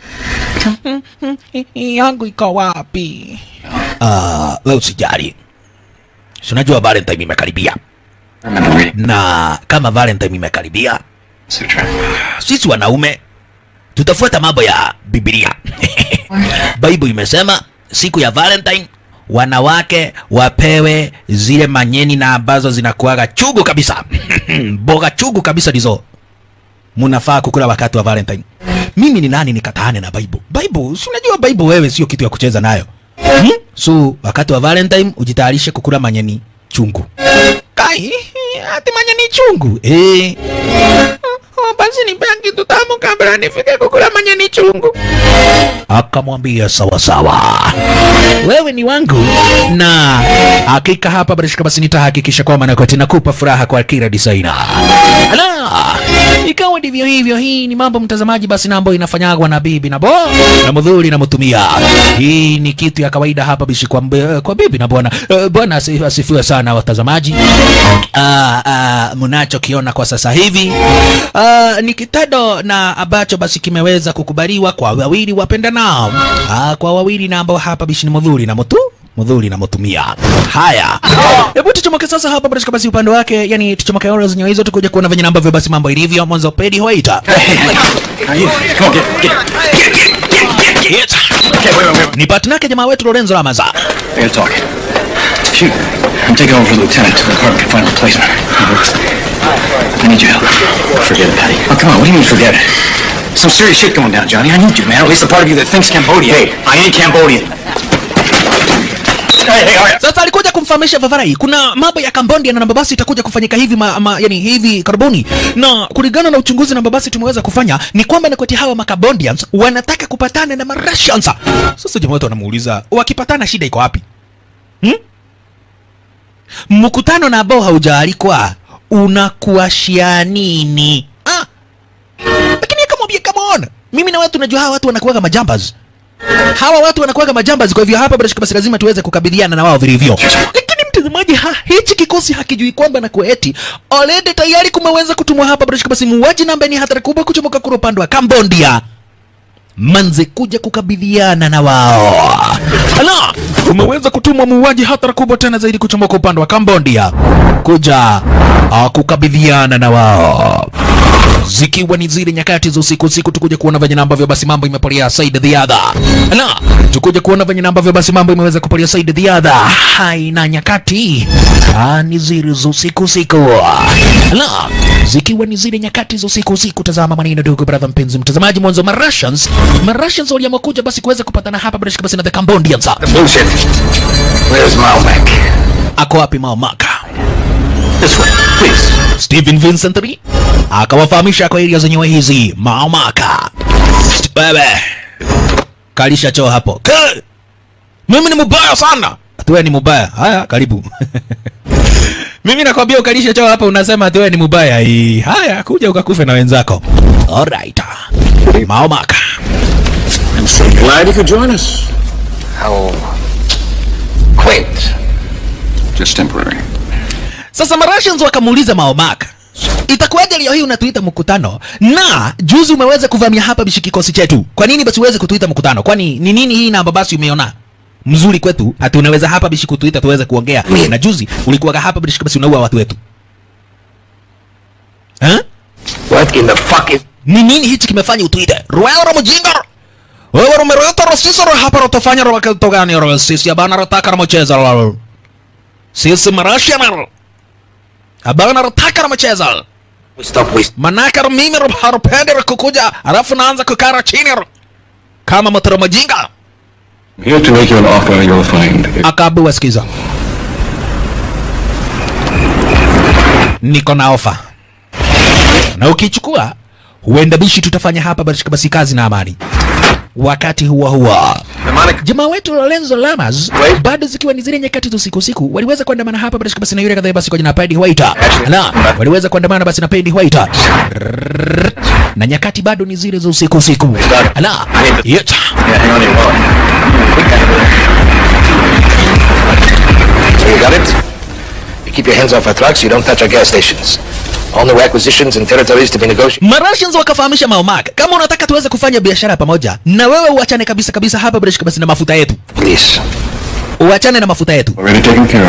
yangu iko wapi Ah, wewe usijali Si unajua valentine imekaribia I remember reading na kama valentine imekaribia Sutra. sisi wanaume tutafuata mambo ya Biblia. Bible imesema siku ya Valentine wanawake wapewe zile manyeni na ambazo zinakuaga chugu kabisa mboga chugu kabisa ndizo munafaa kukula wakati wa Valentine. Mimi ni nani nikataane na Bible? Bible, si unajua Bible wewe sio kitu ya kucheza nayo. Hmm? So wakati wa Valentine ujitayarishe kukula manyeni chungu. Kai, ati manyeni chungu. Eh. Oh, basi nipe kitu tamu kabla nifike kukula manyeni chungu. Akamwambia sawa sawa, wewe ni wangu, na hakika hapa barishika, basi nitahakikisha kwamba nakuwa nakupa furaha kwa kila designer. Ala, ikawa ndivyo hivyo hii ni mambo mtazamaji basi na ambayo inafanyagwa na bibi na bo na mudhuri na mtumia hii ni kitu ya kawaida hapa bishi kwa, mbe- kwa bibi na bwana Eh, bwana asi- asifiwe sana watazamaji Ah, ah, mnachokiona kwa sasa hivi ah, ni kitendo na ambacho basi kimeweza kukubaliwa kwa wawili wapendanao ah, kwa wawili na ambao hapa bishi ni mudhuri na mutu mudhuri na mutumia haya hebu tuchomoke sasa hapa katika basi upande wake yani tuchomoke ora zenyewe hizo tukuja kuona venye ambavyo basi mambo ilivyo mwanzo pedi hoita Come on, get, get, get, get, get, get. Okay, wait, wait, wait. ni partner yake jamaa wetu Lorenzo Lamaza I gotta talk. Shoot, I'm taking over for Lieutenant till the department can find a replacement. I need your help. Forget it, Patty. Oh, come on, what do you mean forget it? Some serious shit going down, Johnny. I need you, man. At least the part of you that thinks Cambodia. Hey, I ain't Cambodian. Hey, hey, all right. Sasa alikuja kumfahamisha Vavarai kuna mambo ya Cambodia na Nambabasi itakuja kufanyika hivi ma, ma, yani hivi karibuni, na kulingana na uchunguzi Nambabasi tumeweza kufanya ni kwamba ni kati hawa Macambodians wanataka kupatana na Marussians. Sasa jamaa wetu wanamuuliza wakipatana shida iko wapi? Hmm? Mkutano na ambao haujaalikwa unakuashia nini? Ah. Lakini akamwambia come on. Mimi na wewe tunajua hawa watu wanakuwa majambas hawa watu wanakuwaga majambazi, kwa hivyo hapa bila shaka basi lazima tuweze kukabiliana na wao vilivyo. Lakini mtazamaji, ha, hichi kikosi hakijui kwamba na kueti already tayari kumeweza kutumwa hapa bila shaka basi muuaji na ambaye ni hatari kubwa kuchomoka kule upande wa Cambodia manze kuja kukabiliana na wao. Ala, umeweza kutumwa muuaji hatari kubwa tena zaidi kuchomoka upande wa Cambodia kuja uh, kukabiliana na wao zikiwa ni zile nyakati za usiku usiku, tukuja kuona venye na ambavyo basi mambo imepolia side the other. Ala, tukuja kuona venye na ambavyo basi mambo imeweza kupolia side the other. Haina nyakati ah, ni zile za usiku usiku. Ala, zikiwa ni zile nyakati za usiku usiku. Tazama maneno ndugu brother, mpenzi mtazamaji, mwanzo ma Russians ma Russians waliamua kuja basi kuweza kupatana hapa bila shaka basi na the Cambodians. Bullshit. Where's Malbec? Ako wapi Mao Maka? This way, please. Stephen Vincent Lee akawafahamisha kwa area zenyewe hizi maomaka. St- Wewe kalisha choo hapo. Ka! Mimi ni mubaya sana. Atuwe ni mubaya. Haya, karibu. Mimi nakwambia ukalisha choo hapa unasema atuwe ni mubaya. Hii. Haya, kuja ukakufe na wenzako. Alright. Maomaka. I'm so glad you could join us. How quaint. Just temporary. Sasa Marussians wakamuuliza Maomaka, itakuwaje leo hii unatuita mkutano na juzi umeweza kuvamia hapa bishi kikosi chetu? Kwa nini basi uweze kutuita mkutano? Kwani ni nini hii namba basi umeona mzuri kwetu hati unaweza hapa bishi kutuita tuweze kuongea na juzi ulikuwa hapa bishi basi unaua watu wetu eh? What in the fuck is... Ni nini hichi kimefanya utuite Ruelo mjinga? Wewe umereta rasisi ro hapa rotofanya ro kitu gani ro sisi abana rotaka na mcheza ro. Sisi marashia ro. Abana rotaka na mcheza. Stop wasting... Manaka ro mimi ro harupendi ro kukuja alafu naanza kukara chini ro. Kama mtoro mjinga. I'm here to make you an offer you'll find. Akaambiwa sikiza. Niko na ofa. Na ukichukua huenda bishi tutafanya hapa basi basi kazi na amani. Wakati huo huo jamaa wetu Lorenzo Lamas Wait. bado zikiwa ni zile nyakati za usiku usiku, waliweza kuandamana hapa basi basi na yule kadhaa basi kwa jina Paddy White. Na waliweza kuandamana basi na Paddy White. Na nyakati bado ni zile za usiku usiku. Ala, yet. Yeah, hang on to your wallet. So you got it? You keep your hands off our trucks, you don't touch our gas stations. All new acquisitions and territories to be negotiated. Marussians wakafahamisha Maomak, kama unataka tuweze kufanya biashara pamoja, na wewe uachane kabisa kabisa hapa bila shaka basi na mafuta yetu, Please. uachane na mafuta yetu, Already taken care of.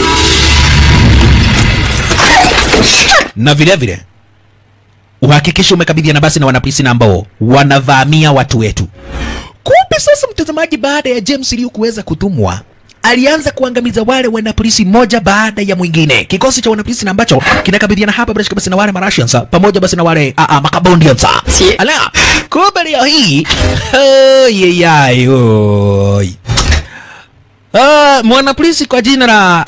na vile vile uhakikishe umekabidhiana basi na wanapolisi na ambao wanavamia watu wetu. Kumbe sasa, mtazamaji, baada ya James Liu kuweza kutumwa alianza kuangamiza wale wanapolisi moja baada ya mwingine, kikosi cha wanapolisi na ambacho kinakabidhiana hapa bila shaka basi na wale Marussians pamoja basi na wale a a Macambodians. Ala, kumbe leo hii oyeyai oi Ah, mwanapolisi kwa jina la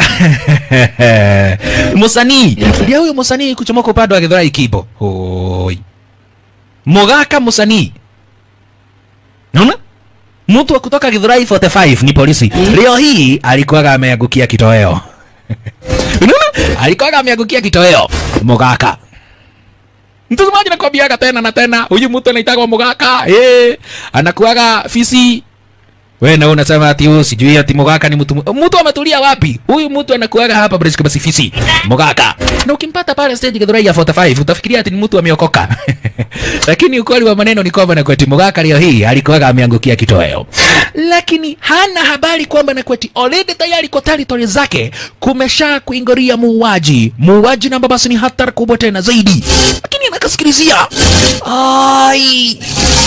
Musanii. Ndio huyo Musanii kuchomoka upande wa Githurai Kibo. Hoi. Mogaka Musanii. Naona? Mtu wa kutoka Githurai 45 ni polisi. Leo hii alikuwa ameangukia kitoweo. Unaona? Alikuwa ameangukia kitoweo. Mogaka. mtazamaji nakwambiaga tena na tena huyu mtu anaitagwa mugaka eh anakuaga fisi we na unasema ati huyu sijui ati mugaka ni mtu mtu ametulia wapi huyu mtu anakuaga hapa British basi fisi mugaka na ukimpata pale stage Githurai ya 45 utafikiria ati ni mtu ameokoka lakini ukweli wa maneno ni kwamba Nakweti mugaka leo hii alikuwaga ameangukia kitoweo lakini hana habari kwamba Nakweti already tayari kwa territory zake kumesha kuingoria muuaji muuaji namba basi ni hatari kubwa tena zaidi lakini anakasikilizia ai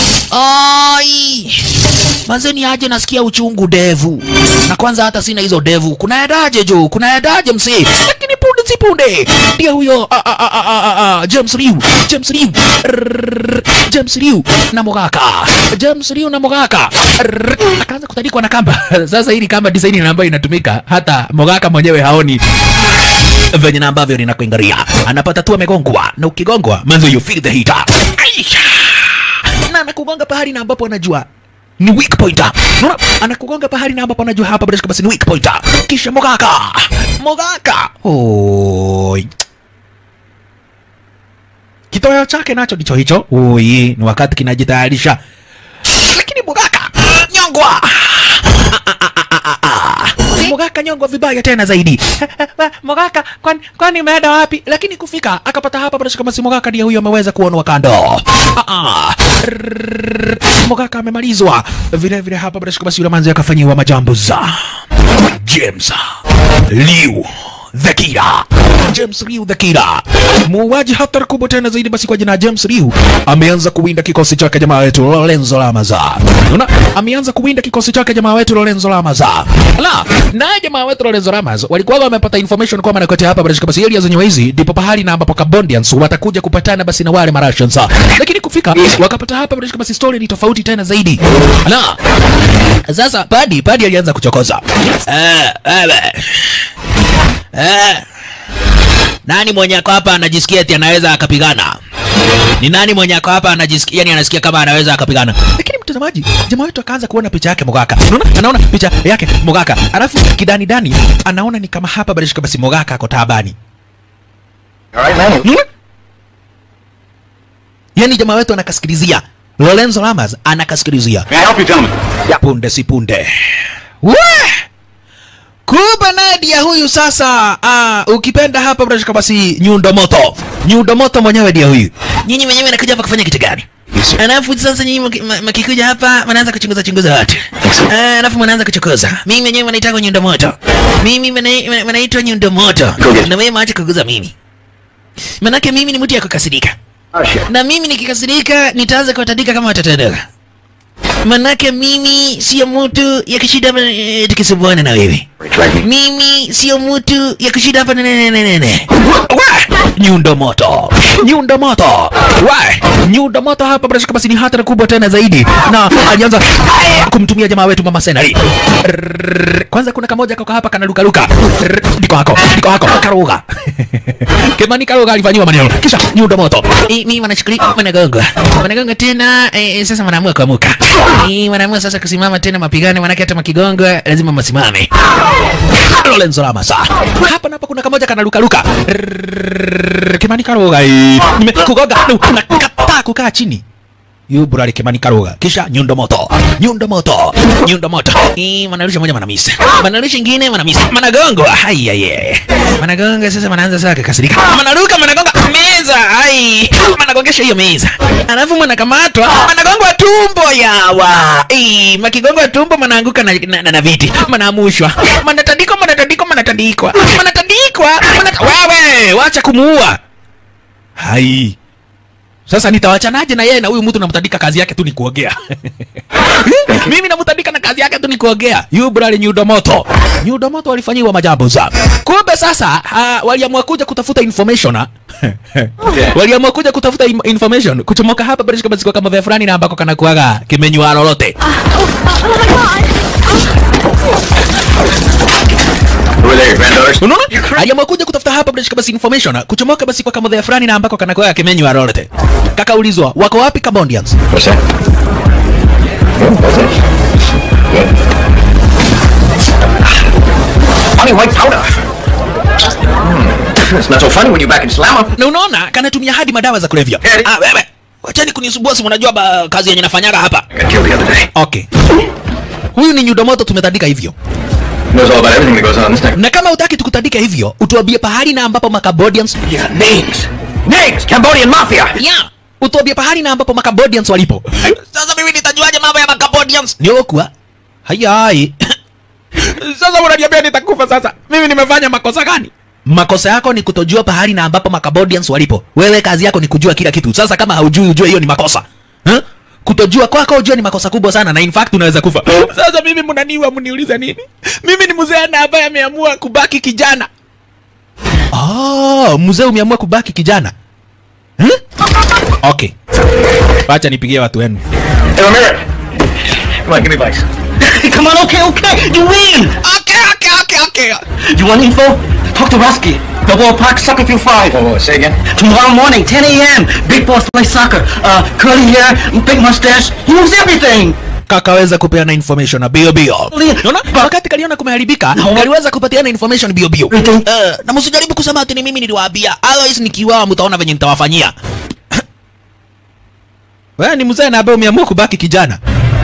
ai mazeni aje nasikia uchungu devu na kwanza hata sina hizo devu kunaendaje juu kunaendaje msee lakini punde si punde ndio huyo a- a- a- a- a- a- a- James Liu James Liu Rrrr, James Liu na Mogaka James Liu na Mogaka Rrrr, akaanza kutandikwa na kamba sasa hili kamba design na ambayo inatumika hata Mogaka mwenyewe haoni venye na ambavyo linakuingaria anapata tu amegongwa na ukigongwa manzo you feel the heat Aisha! na anakugonga pahali na ambapo anajua ni weak pointer. Unaona? Anakugonga pahali na ambapo anajua hapa bila shaka basi ni weak pointer. Kisha Mogaka. Mogaka. Oi. Kitoweo chake nacho ndicho hicho. Oi, ni wakati kinajitayarisha. Lakini Mogaka nyongwa. Mogaka nyongwa vibaya tena zaidi. Mogaka kwani kwani umeenda wapi? Lakini kufika akapata hapa bila shaka basi Mogaka ndiye huyo ameweza kuonwa kando. Ah ah. Rrrr. Mogaka amemalizwa. Vile vile hapa bila shaka basi yule manzi akafanyiwa majambo za James Liu the Killer. James Liu the Killer. Muuaji hatari kubwa tena zaidi basi kwa jina la James Liu ameanza kuwinda kikosi chake jamaa wetu Lorenzo Lamaza. Unaona? Ameanza kuwinda kikosi chake jamaa wetu Lorenzo Lamaza. La, naye jamaa wetu Lorenzo Lamaza walikuwa wamepata information kwamba nakote hapa bila shaka basi area zenye hizi ndipo pahali na ambapo Cambodians watakuja kupatana basi na wale Marussians. Lakini kufika wakapata hapa bila shaka basi story ni tofauti tena zaidi. La. Sasa Padi Padi alianza kuchokoza. Eh, eh, Eh. Nani mwenye ako hapa anajisikia eti anaweza akapigana? Ni nani mwenye ako hapa anajisikia yani anasikia kama anaweza akapigana? Lakini mtazamaji, jamaa wetu akaanza kuona picha yake Mogaka. Unaona? Anaona picha yake Mogaka. Alafu kidani dani anaona ni kama hapa bado basi Mogaka ako taabani. All right, man. Unaona? Yaani jamaa wetu anakasikilizia. Lorenzo Lamas anakasikilizia. May I help you, gentlemen? punde si punde we kuba Nadia huyu sasa uh, ukipenda hapa brashika basi nyundo moto nyundo moto mwenyewe ndio huyu nyinyi wenyewe nakuja hapa kufanya kitu gani alafu sasa nyinyi mki- ma- mkikuja hapa mnaanza kuchunguza chunguza watu Ah, alafu mnaanza kuchokoza mimi mwenyewe wanaitwa nyundo moto mimi mna- wanaitwa nyundo moto na wewe maache kuguza mimi manake mimi ni mtu ya kukasirika Oh, shit. na mimi nikikasirika nitaanza kuwatandika kama watoto wadogo manake mimi sio mtu ya kushida hapa eh, tukisumbuana na wewe Drag me. mimi sio mtu ya kushida hapa nenenenene nyundo moto nyundo moto wa nyundo moto hapa bila shaka basi ni hatari kubwa tena zaidi na alianza kumtumia jamaa wetu mama senari Rrrr. kwanza kuna kamoja kako hapa kanalukaluka Rrrr. ndiko hako ndiko hako karuga kemani karuga alifanyiwa maneno kisha nyundo moto Eh, mimi wanachukulia wanagonga wanagonga tena eh, eh, sasa wanaamua kuamuka Eh, wanaamua sasa kusimama tena mapigano manake hata makigongwa lazima masimame Lorenzo Lamasa. Hapa napo kuna kamoja kanalukaluka. Rrrr, Kimani Karoga. eh. Nimekugonga na nakataa kukaa chini. Yu burali Kimani Karoga. Kisha nyundo moto. Nyundo moto. Nyundo moto. Eh, manarusha moja manamisa. Manarusha ingine manamisa. Managongo. Ai ai ai. Managonga sasa manaanza sasa kukasirika. Manaruka managonga meza. Ai. Managongesha hiyo meza. Alafu manakamatwa. Managongwa tumbo yawa. Eh, makigongwa tumbo manaanguka na, na, na, na viti. Manaamushwa. Manatandikwa manatandikwa manatandikwa. Manatandikwa. Manat... Wewe, wacha kumuua. Hai. Sasa nitawachanaje na yeye na huyu mtu namtandika kazi yake tu ni kuogea. Mimi namtandika na kazi yake tu ni kuogea. Yu brali nyundo moto. Nyundo moto walifanyiwa majambo za. Kumbe sasa uh, waliamua kuja kutafuta information. ah. waliamua kuja kutafuta im- information kuchomoka hapa bila shaka kama vya fulani na ambako kana kuaga kimenywa lolote. Who are they, your granddaughters? Unaona? Aliamua kuja kutafuta hapa bila shaka basi information ah, kuchomoka basi kwa kama vya fulani na ambako kana kuaga kimenywa lolote. Kakaulizwa wako wapi Cambodians? What's that? Honey, white powder. It's not so funny when you're back in Slammer. na unaona kanatumia hadi madawa za kulevya Heri. ah, wewe wachani kunisumbua simu unajua ba, kazi yenye nafanyaga hapa Got killed the other day. okay huyu ni nyudomoto tumetandika hivyo Knows all about everything that goes on in this town. na kama utaki tukutandika hivyo utuambie pahali na ambapo macambodians Yeah, names. Names! Cambodian Mafia! yeah. utuambie pahali na ambapo macambodians walipo sasa mimi nitajuaje mambo ya macambodians niokuwa hayai sasa unaniambia nitakufa sasa mimi nimefanya makosa gani makosa yako ni kutojua pahali na ambapo macambodians walipo wewe kazi yako ni kujua kila kitu sasa kama haujui ujue hiyo ni makosa huh? kutojua kwako ujue ni makosa kubwa sana na in fact unaweza kufa sasa mimi mnaniwa mniuliza nini mimi ni mzee na ambaye ameamua kubaki kijana oh, mzee umeamua kubaki kijana huh? okay wacha nipigie watu wenu Hey, Ramirez! Come on, give me advice. Come on, okay, okay. You win. okay, okay, okay, okay. You want info? Talk to Rusky. The ballpark, Suckerfield 5. Whoa, whoa, say again? Tomorrow morning, 10 a.m. Big Boss plays soccer. Uh, curly hair, big mustache. He knows everything. kakaweza kupeana information na bio bio Unaona? wakati kaliona kumeharibika kaliweza kupatiana information bio bio Everything. Eh, na msijaribu kusema ati ni mimi niliwaambia otherwise nikiwao mtaona venye nitawafanyia wewe ni mzee na ambaye umeamua kubaki kijana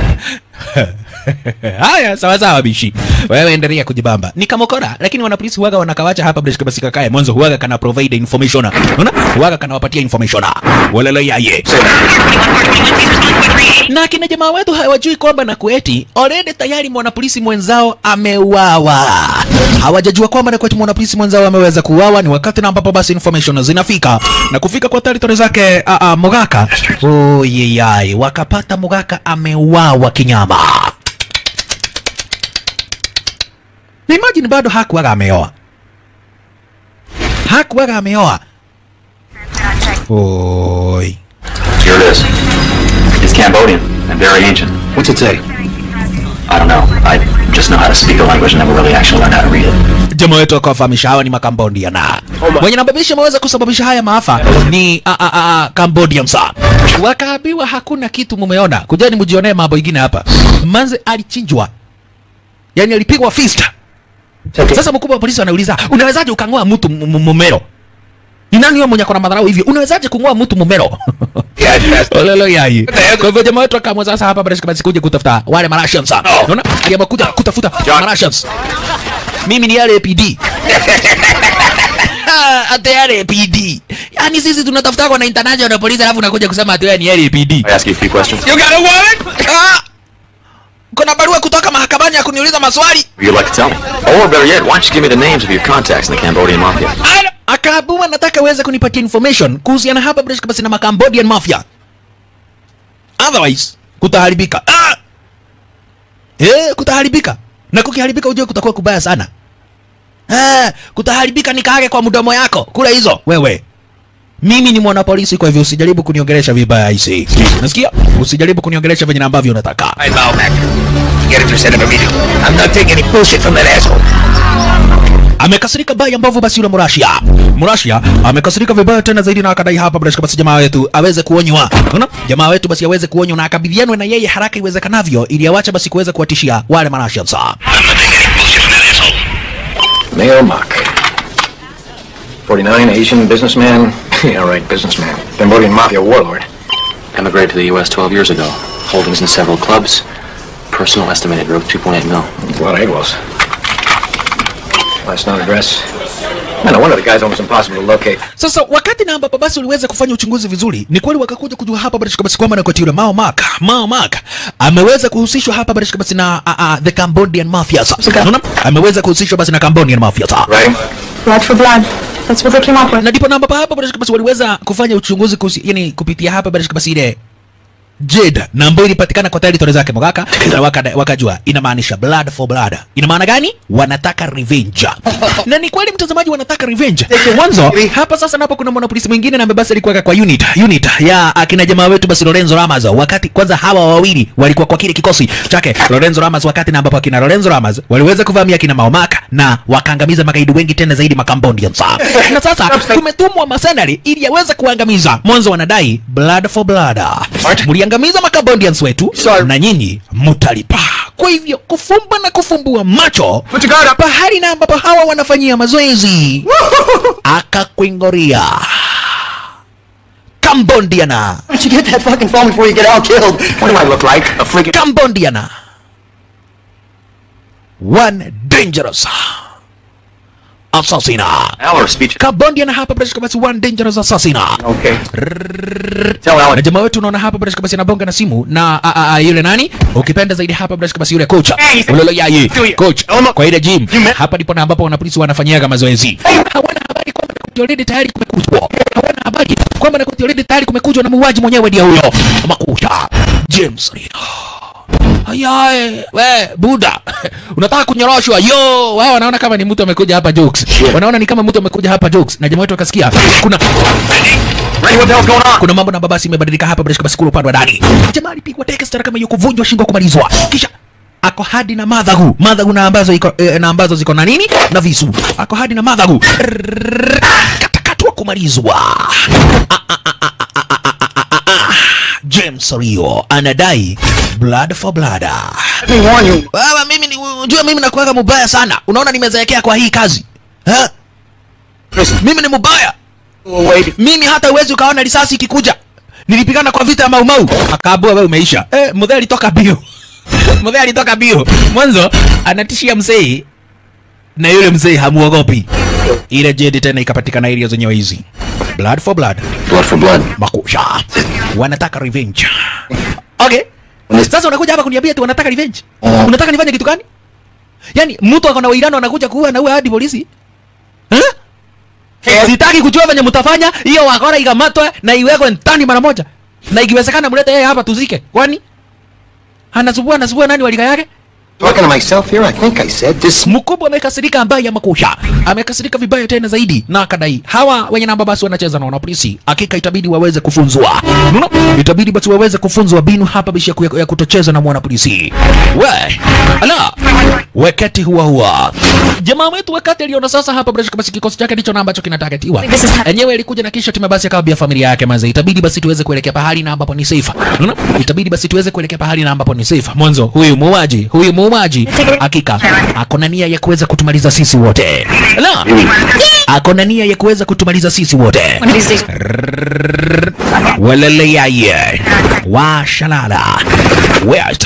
haya sawa sawa bishi wewe endelea kujibamba ni kamokora lakini wanapolisi huwaga wanakawacha hapa bresh kabasi kakae mwanzo huwaga kana provide information unaona huwaga kanawapatia information walele yaye na kina jamaa wetu hawajui kwamba na kueti already tayari mwanapolisi mwenzao ameuawa hawajajua kwamba na kueti mwanapolisi mwenzao ameweza kuuawa ni wakati na ambapo basi information zinafika na kufika kwa territory zake a, a, Mogaka oh, yeyai wakapata Mogaka ameuawa kinyama na imagine bado hakuwaga ameoa hakuwaga ameoa oi Here it is. It's Cambodian and very ancient. What's it say? I don't know. I just know how to speak the language and never really actually learned how to read it. jamaa wetu akawafahamisha hawa ni makambodiana wenye nababisha wameweza kusababisha haya maafa ni a, a, a, a, Cambodians wakaambiwa hakuna kitu mumeona kujani mjionee mambo ingine hapa manze alichinjwa yani alipigwa fist sasa mkubwa wa polisi anauliza unawezaje ukang'oa mtu m- m- mumero ni nani huyo mwenye akona madharau hivyo unawezaje kung'oa mtu mumero Yeah, that's olelo yai kwa hivyo jamaa wetu akaamua sasa hapa basi basi kuja kutafuta wale marashans unaona aliamua kuja kutafuta marashans mimi ni LAPD ate LAPD yani sisi tunatafuta kwa na international police alafu unakuja kusema ati wewe ni LAPD I ask you a few questions. you got a warrant ah kuna barua kutoka mahakamani ya kuniuliza maswali You'd like to tell me? Or better yet, why don't you give me the names of your contacts in the Cambodian mafia? Ana- akaambiwa nataka uweze kunipatia information kuhusiana hapa basi basi na Macambodian mafia otherwise kutaharibika ah! eh kutaharibika na kukiharibika ujue kutakuwa kubaya sana eh kutaharibika nikaage kwa mdomo yako kula hizo wewe mimi ni mwanapolisi kwa hivyo usijaribu kuniongelesha vibaya isi nasikia usijaribu kuniongelesha venye na ambavyo unataka I bow back. Get it to send him immediately. I'm not taking any bullshit from that asshole. amekasirika baya ambavyo basi yule Mrashia Mrashia amekasirika vibaya tena zaidi na akadai hapa bila shaka basi jamaa wetu aweze kuonywa unaona jamaa wetu basi aweze kuonywa na akabidhianwe na yeye haraka iwezekanavyo ili awache basi kuweza kuwatishia wale Marashia sa Mayor Mock. 49, Asian businessman. yeah, right, businessman. Cambodian mafia warlord. Emigrated to the U.S. 12 years ago. Holdings in several clubs. Personal estimated growth 2.8 mil. A lot of egos. Last known address. Man, no wonder the guy's almost impossible to locate. Sasa wakati na ambapo basi uliweza kufanya uchunguzi vizuri, ni kweli wakakuja kujua hapa bila shaka basi kwamba na kati yule Mao Mak, Mao Mak ameweza kuhusishwa hapa bila shaka basi na uh, uh, the Cambodian mafia. Sasa unaona, ameweza kuhusishwa basi na Cambodian mafia. Sasa Right? Blood for blood. That's what they came up with. na ndipo na ambapo hapa bila shaka basi waliweza kufanya uchunguzi kuhusu, yani kupitia hapa bila shaka basi ile Jade na ambayo ilipatikana kwa territory zake Mogaka na wakada- wakajua inamaanisha blood for blood. Ina maana gani? Wanataka revenge. na ni kweli mtazamaji, wanataka revenge. Mwanzo hapa sasa napo kuna mwanapolisi mwingine na basi alikuwa kwa unit unit ya akina jamaa wetu basi Lorenzo Lamas, wakati kwanza hawa wawili walikuwa kwa kile kikosi chake Lorenzo Lamas, wakati na ambapo akina Lorenzo Lamas waliweza kuvamia akina Maomaka na wakaangamiza magaidi wengi tena zaidi Macambodians. na sasa tumetumwa masenari ili yaweze kuangamiza. Mwanzo wanadai blood for blood. Mliangamiza Macambodians wetu na nyinyi mutalipa kwa hivyo kufumba na kufumbua macho Put your guard up. pahali na ambapo hawa wanafanyia mazoezi akakwingoria kambondiana Why don't you get that fucking phone before you get all killed? What do I look like? A freaking... Cambodiana. One dangerous assassin. Al or speech? Cambodiana hapa bila shaka basi one dangerous assassin. Okay. Tell Na Alan. jamaa wetu unaona hapa bila shaka basi anabonga na simu na a, a, a, yule nani? Ukipenda zaidi hapa bila shaka basi yule coach. Hey, Ulolo yaye. Julia. Coach Elma. kwa ile gym. You met- Hapa ndipo na ambapo wanapolisi wanafanyiaga mazoezi. Hawana habari kwamba Nakoti already tayari kumekujwa. Hawana habari kwamba Nakoti already tayari kumekujwa na muuaji mwenyewe ndio huyo. Makuta. James Reno. Ayaye, we buda, unataka kunyoroshwa? Yo, wao wanaona kama ni mtu amekuja hapa jokes, wanaona ni kama mtu amekuja hapa jokes, na jamaa wetu akasikia kuna Randy, what the hell's going on? kuna mambo na babasi imebadilika hapa bila shaka kule upande wa ndani. Jamaa alipigwa teke stara kama hiyo, kuvunjwa shingo, kumalizwa, kisha ako hadi na madhagu madhagu na ambazo iko eh, na ambazo ziko na nini na visu, ako hadi na madhagu Rrrr, katakatwa, kumalizwa. Ah, ah, ah, ah, ah, ah, ah, ah, ah, ah. James Rio anadai blood for blood. Let me warn you. Wewe mimi ni unajua mimi nakuweka mubaya sana. Unaona nimezeekea kwa hii kazi. Ha? Listen, Mimi ni mubaya. wait. Mimi hata uwezi ukaona risasi ikikuja. Nilipigana kwa vita ya Mau Mau. Akaambua wewe umeisha. Eh, mzee alitoka bio. mzee alitoka bio. Mwanzo anatishia mzee na yule mzee hamuogopi. Ile jedi tena ikapatikana area zenyewe hizi. Blood for blood. Blood for blood. Makusha. Wanataka revenge. Okay. Sasa unakuja hapa kuniambia tu wanataka revenge. Unataka nifanye kitu gani? Yaani mtu ako na uirano anakuja kuua na uwe hadi polisi? Eh? Sitaki kujua venye mtafanya hiyo wakora ikamatwe na iwekwe ndani mara moja. Na ikiwezekana mlete yeye hapa tuzike. Kwani? Anasubua anasubua nani walika yake? Talking to myself here, I think I said this. Mkubwa amekasirika ambaye ya makusha. Amekasirika vibaya tena zaidi na akadai hawa wenye namba basi wanacheza na wanapolisi. Hakika itabidi waweze kufunzwa. Unaona? Itabidi basi waweze kufunzwa binu hapa bishi ya, ku- ya kutocheza na mwanapolisi. We, ala. Wakati huwa huwa. Jamaa wetu wakati aliona sasa hapa bila shaka basi kikosi chake ndicho na ambacho kinatagetiwa. This is hap- Enyewe ilikuja na kisha timu basi akawambia familia yake maze. Itabidi basi tuweze kuelekea pahali na ambapo ni safe. Unaona? Itabidi basi tuweze kuelekea pahali na ambapo ni safe. Mwanzo huyu muuaji, huyu muuaji hakika ako na nia ya kuweza kutumaliza sisi wote. La. Ako na nia ya kuweza kutumaliza sisi wote. One of these days. Walele yaye. Washalala. Wait.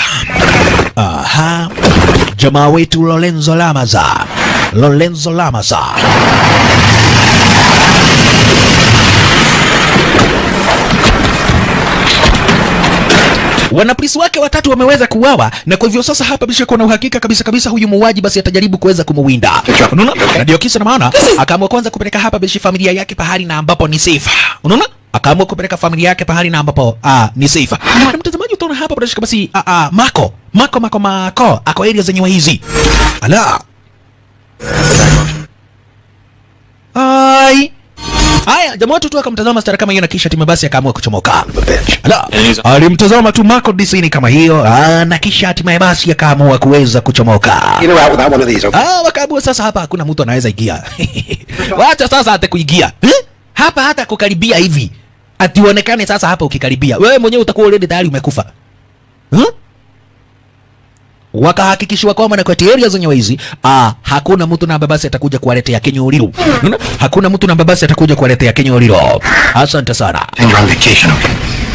Aha. Jamaa wetu Lorenzo Lamaza. Lorenzo Lamaza. Wanapolisi wake watatu wameweza kuuawa na kwa hivyo sasa hapa bisha kuna uhakika kabisa kabisa huyu muuaji basi atajaribu kuweza kumuwinda. Unaona? Na ndio kisa na maana akaamua kwanza kupeleka hapa bishi familia yake pahali na ambapo ni safe. Unaona? Akaamua kupeleka familia yake pahali na ambapo ah, ni safe. Na mtazamaji utaona hapa bila shaka basi ah, ah, Mako, Mako Mako Mako ako area zenyewe hizi. Ala. Ai. Haya, jamaa wetu tu akamtazama stara kama hiyo na kisha timu basi akaamua kuchomoka. Ala, alimtazama tu Marco Disney kama hiyo, ah, na kisha hatimaye basi akaamua kuweza kuchomoka. In or out without one of these, okay? Ah, wakaamua sasa hapa hakuna mtu anaweza ingia. Wacha sasa hata kuingia. Eh? Hapa hata kukaribia hivi. Ationekane sasa hapa ukikaribia. Wewe mwenyewe utakuwa already tayari umekufa. Huh? wakahakikishiwa kwamba na kati area zenyewe hizi ah, hakuna mtu na babasi atakuja kuwaletea kinyuliru. Unaona? Hakuna mtu na babasi atakuja kuwaletea kinyuliru. Asante sana. And you're on vacation, okay?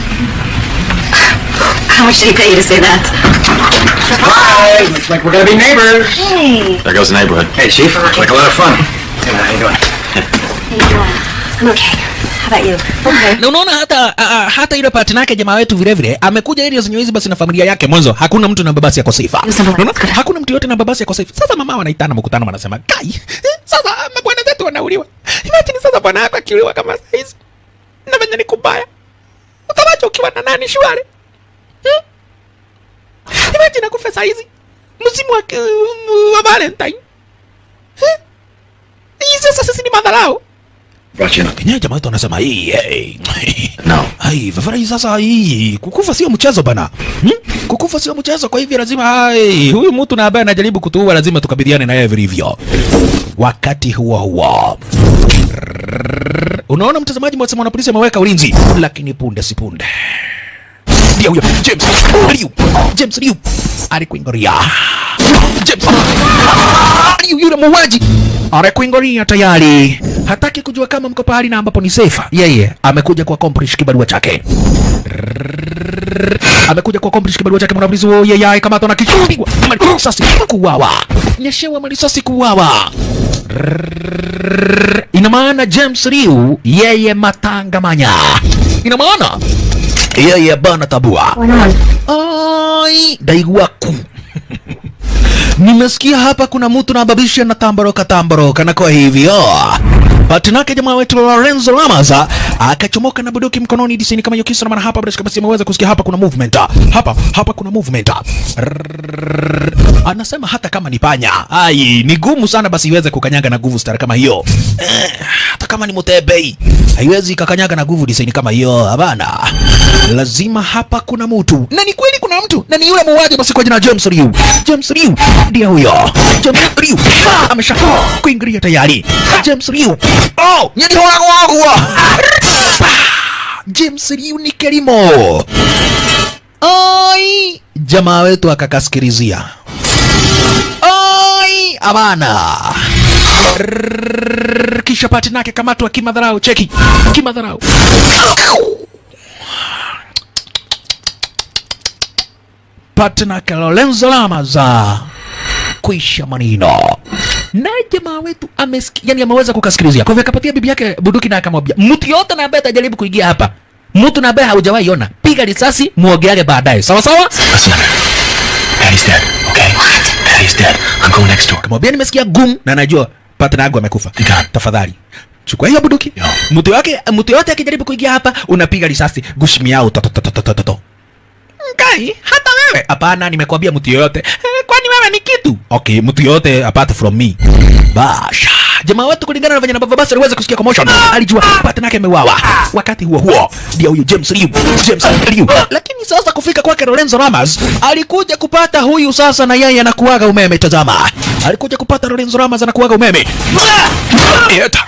How much did he pay you to say that? Surprise! Looks like we're gonna be neighbors. Hey. There goes the neighborhood. Hey, Chief. Looks like a lot of fun. Hey, man, how you doing? I'm okay. How about you? Okay. na unaona hata a, a, hata ile partner yake jamaa wetu vile vile amekuja ili zenyewe hizi basi na familia yake mwanzo hakuna mtu na babasi yako sifa unaona hakuna mtu yote na babasi yako sifa sasa mama wanaitana mkutano wanasema kai eh, sasa mabwana zetu wanauliwa imagine sasa bwana yako akiuliwa kama saizi na venye ni kubaya utawacha ukiwa na nani shwari hmm? imagine akufe saizi msimu wa, wa valentine eh? hii sasa sisi ni madharau Brought you in. Kenyewe jamaa wetu anasema hii hey, No. Ai, vafara hii sasa hii kukufa sio mchezo bana. Hmm? Kukufa sio mchezo kwa hivyo lazima hai huyu mtu na ambaye anajaribu kutuua lazima tukabiliane na yeye vilivyo. Wakati huo huo. Unaona mtazamaji, mwasema polisi ameweka ulinzi, lakini punde si punde ndio huyo James Liu James Liu alikuingoria James Liu yule muuaji alikuingoria tayari hataki kujua kama mko pahali na ambapo ni safe yeye amekuja kwa accomplish kibarua chake amekuja kwa accomplish kibarua chake mwanapolisi huyo yeye kama tona kichupigwa risasi kuuawa nyeshewa marisasi kuuawa ina maana James Liu yeye matangamanya ina maana yeye bana tabua ai daigwaku nimesikia hapa kuna mtu na babisha na tamboroka tamboroka na kwa hivyo Patinake jamaa wetu Lorenzo Lamaza akachomoka na buduki mkononi disini kama yokisa na maana hapa bila shaka basi ameweza kusikia hapa kuna movement hapa hapa kuna movement Rrrr. anasema hata kama ni panya ai ni gumu sana basi iweze kukanyaga na nguvu star kama hiyo eh, hata kama ni mutebei haiwezi ikakanyaga na nguvu disini kama hiyo hapana lazima hapa kuna mtu na ni kweli kuna mtu na ni yule muuaji basi kwa jina James Liu James Liu ndiye huyo James Liu Ah, amesha kuingilia tayari James Liu oh nyadi wangu wangu James Liu ni kelimo ai jamaa wetu akakaskirizia ai abana Rrrr, kisha pati nake kamatwa kimadharau cheki kimadharau pati nake Lorenzo Lamaza kuisha manino naye jamaa wetu amesiki, yani ameweza kukasikilizia kwa hivyo akapatia bibi yake bunduki na akamwambia mtu yote na ambaye atajaribu kuingia hapa mtu na ambaye haujawahi ona piga risasi muogeage baadaye sawa sawa Listen to me. Daddy's dead, okay? Daddy's dead. I'm going next door. kamwambia nimesikia gum na najua partner yangu amekufa Piga. tafadhali chukua hiyo bunduki Yo. mtu yake mtu yote akijaribu kuingia hapa unapiga risasi gushimiao totototototo Ngai, hata wewe hapana nimekwambia mtu yoyote Eh, kwani wewe ni kitu okay mtu yoyote apart from me basha jamaa wetu kulingana na venye ambavyo basi aliweza kusikia commotion alijua partner yake ameuawa wakati huo huo ndio huyu James Liu James Liu lakini sasa kufika kwake Lorenzo Lamas alikuja kupata huyu sasa na yeye anakuaga umeme tazama alikuja kupata Lorenzo Lamas anakuaga umeme Eta.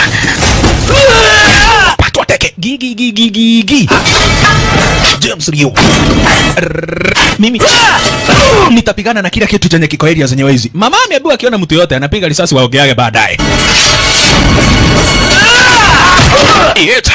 patwa teke gigi gigi gigi James Liu Rrrr. mimi nitapigana na kila kitu chenye kiko area zenye wezi mama ameambiwa akiona mtu yote anapiga risasi waogeage baadaye Eta.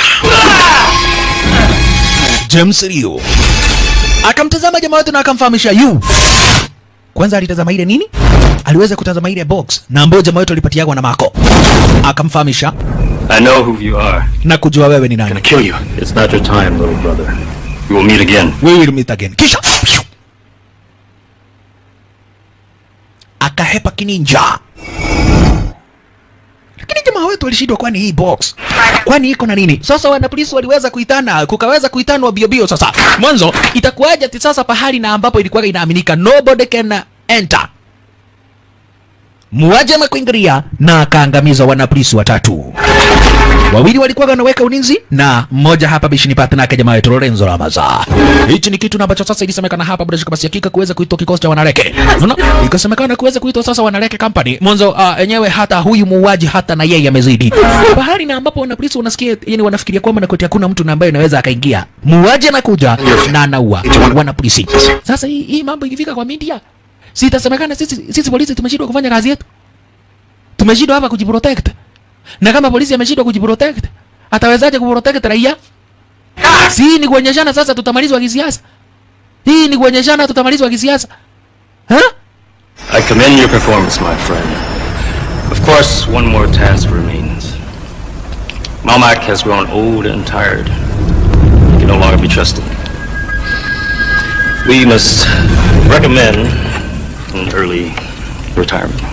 James Liu akamtazama jamaa wetu na akamfahamisha yu kwanza alitazama ile nini aliweza kutazama ile box na ambayo jamaa wetu alipatiagwa na mako akamfahamisha I know who you are. na kujua wewe ni nani Gonna kill you. It's not your time, little brother. We will meet again. we will meet again kisha pshu, akahepa kininja lakini jamaa wetu alishindwa kwani hii box kwani iko na nini sasa wana polisi waliweza kuitana kukaweza kuitanwa bio bio sasa mwanzo itakuwaje ati sasa pahali na ambapo ilikuwa inaaminika nobody can enter muaje amekuingilia na akaangamiza wanapolisi watatu wawili walikuwa wanaweka ulinzi na mmoja hapa bishini partner yake jamaa wetu Lorenzo Ramaza. Hichi ni kitu na ambacho sasa ilisemekana hapa bila shaka basi hakika kuweza kuitwa kikosi cha wanareke. Unaona? Ikasemekana kuweza kuitwa sasa wanareke company. Mwanzo uh, enyewe hata huyu muuaji hata na yeye amezidi. Bahari na ambapo wana polisi wanasikia yani wanafikiria kwamba na koti hakuna mtu na ambaye anaweza akaingia. Muuaji anakuja na anaua wana polisi. Sasa hii, hii mambo ikifika kwa media si itasemekana sisi sisi polisi tumeshindwa kufanya kazi yetu. Tumeshindwa hapa kujiprotect. Na kama polisi ameshindwa kujiprotect, atawezaje kuprotect raia? Si hii ni kuonyeshana sasa tutamalizwa kisiasa. Hii ni kuonyeshana tutamalizwa kisiasa. Ha? I commend your performance, my friend. Of course, one more task remains. Malmak has grown old and tired. He can no longer be trusted. We must recommend an early retirement.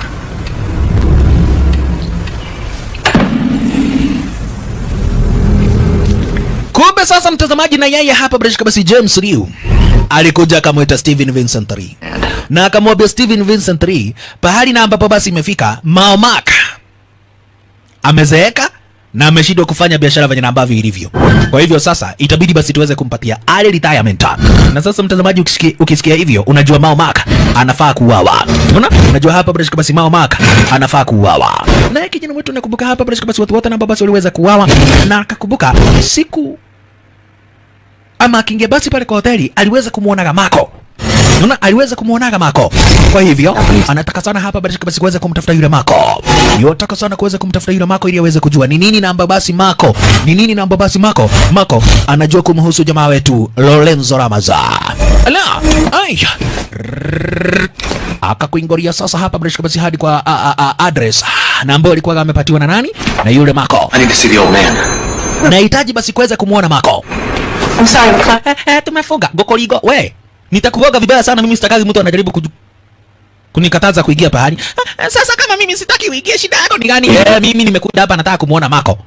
Kumbe sasa mtazamaji, na yeye hapa bila shaka basi James Liu alikuja akamwita Steven Vincent Lee na akamwambia Steven Vincent Lee pahali na ambapo basi imefika Mao Mark amezeeka na ameshindwa kufanya biashara venye na ambavyo ilivyo. Kwa hivyo sasa itabidi basi tuweze kumpatia early retirement. Na sasa mtazamaji, ukisikia, ukisikia hivyo unajua Mao Mark anafaa kuuawa. Unaona? Unajua hapa bila shaka basi Mao Mark anafaa kuuawa. Na kijana wetu nakumbuka hapa bila shaka basi watu wote na ambao basi waliweza kuuawa na akakumbuka siku ama akiingia basi pale kwa hoteli aliweza kumwonaga Mako. Unaona, aliweza kumwonaga Mako. Kwa hivyo anataka sana hapa basi basi kuweza kumtafuta yule Mako. Yotaka sana kuweza kumtafuta yule Mako ili aweze kujua ni nini namba basi Mako. Ni nini namba basi Mako. Mako anajua kumhusu jamaa wetu Lorenzo Ramaza. Ala, aya. Akakuingoria sasa hapa basi basi hadi kwa a, a, a, address na ambayo alikuwa amepatiwa na nani? Na yule Mako. I need to see the old man. Nahitaji basi kuweza kumwona Mako. I'm sorry, Cla- Eh, eh, tumefunga gokoligo we nitakuvoga vibaya sana mimi sitakazi mtu anajaribu kuju kunikataza kuingia pahali Eh, eh, sasa kama mimi sitaki uingie shida yako ni gani eh, mimi nimekuja hapa nataka kumuona mako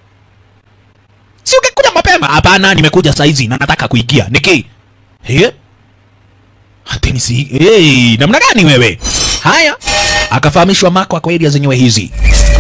si ungekuja mapema hapana nimekuja saizi na nataka kuingia niki eh hateni si hey, namna gani wewe haya akafahamishwa mako ako area zenyewe hizi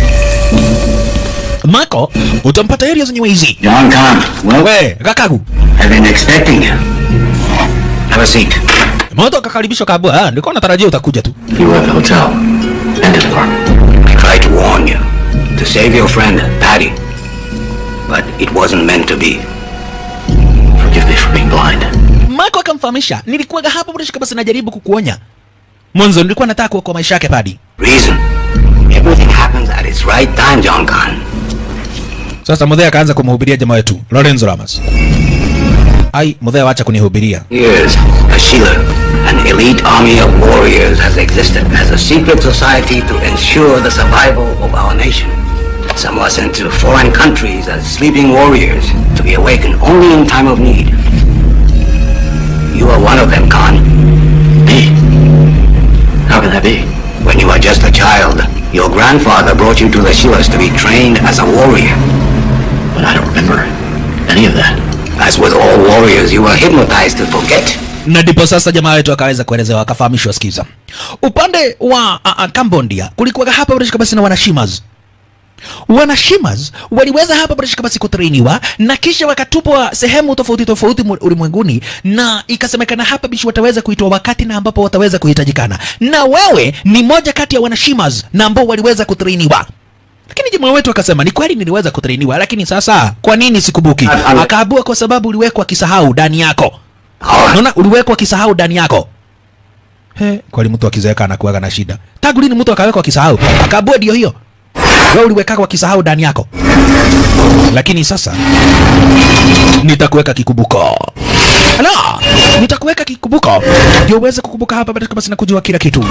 mako utampata area zenyewe hizi John Kahn, well, we kakagu I've been expecting you. Have a seat. Mwanzo akakaribishwa kabla, ah, nilikuwa natarajia utakuja tu. You were at the hotel and at the park. I tried to warn you to save your friend, Patty. But it wasn't meant to be. Forgive me for being blind. Mako akamfahamisha, nilikuwa hapo bila shaka basi najaribu kukuonya. Mwanzo nilikuwa nataka kuokoa maisha yake padi. Reason. Everything happens at its right time, John Kahn. Sasa Mudhea akaanza kumhubiria jamaa wetu Lorenzo Ramos. Ai, Mudhea wacha kunihubiria. Years, Ashila, an elite army of warriors has existed as a secret society to ensure the survival of our nation. Some were sent to foreign countries as sleeping warriors to be awakened only in time of need. You are one of them, Khan. Me? How can that be? When you were just a child, your grandfather brought you to the Shivas to be trained as a warrior. But I don't remember any of that. As with all warriors, you were hypnotized to forget. Na ndipo sasa jamaa wetu akaweza kuelezewa akafahamishwa, sikiza. Upande wa uh, uh, Cambodia kulikuwa hapa bila shaka basi na wanashimas wanashimas waliweza hapa bila shaka basi kutrainiwa na kisha wakatupwa sehemu tofauti tofauti mu- ulimwenguni, na ikasemekana hapa bishi wataweza kuitwa wakati na ambapo wataweza kuhitajikana, na wewe ni moja kati ya wanashimas na ambao waliweza kutrainiwa. Lakini jamaa wetu akasema ni kweli niliweza kutrainiwa, lakini sasa kwa nini sikubuki? Akaabua kwa sababu uliwekwa kisahau ndani yako. Unaona, uliwekwa kisahau ndani yako. He, kweli mtu akizeeka anakuwaga na shida. Tangu lini mtu akawekwa kisahau? Akaabua ndio hiyo. Wewe uliwekwa kisahau ndani yako. Lakini sasa nitakuweka kikumbuko. Ala, nitakuweka kikumbuko ndio uweze kukumbuka hapa baada kama sina kujua kila kitu.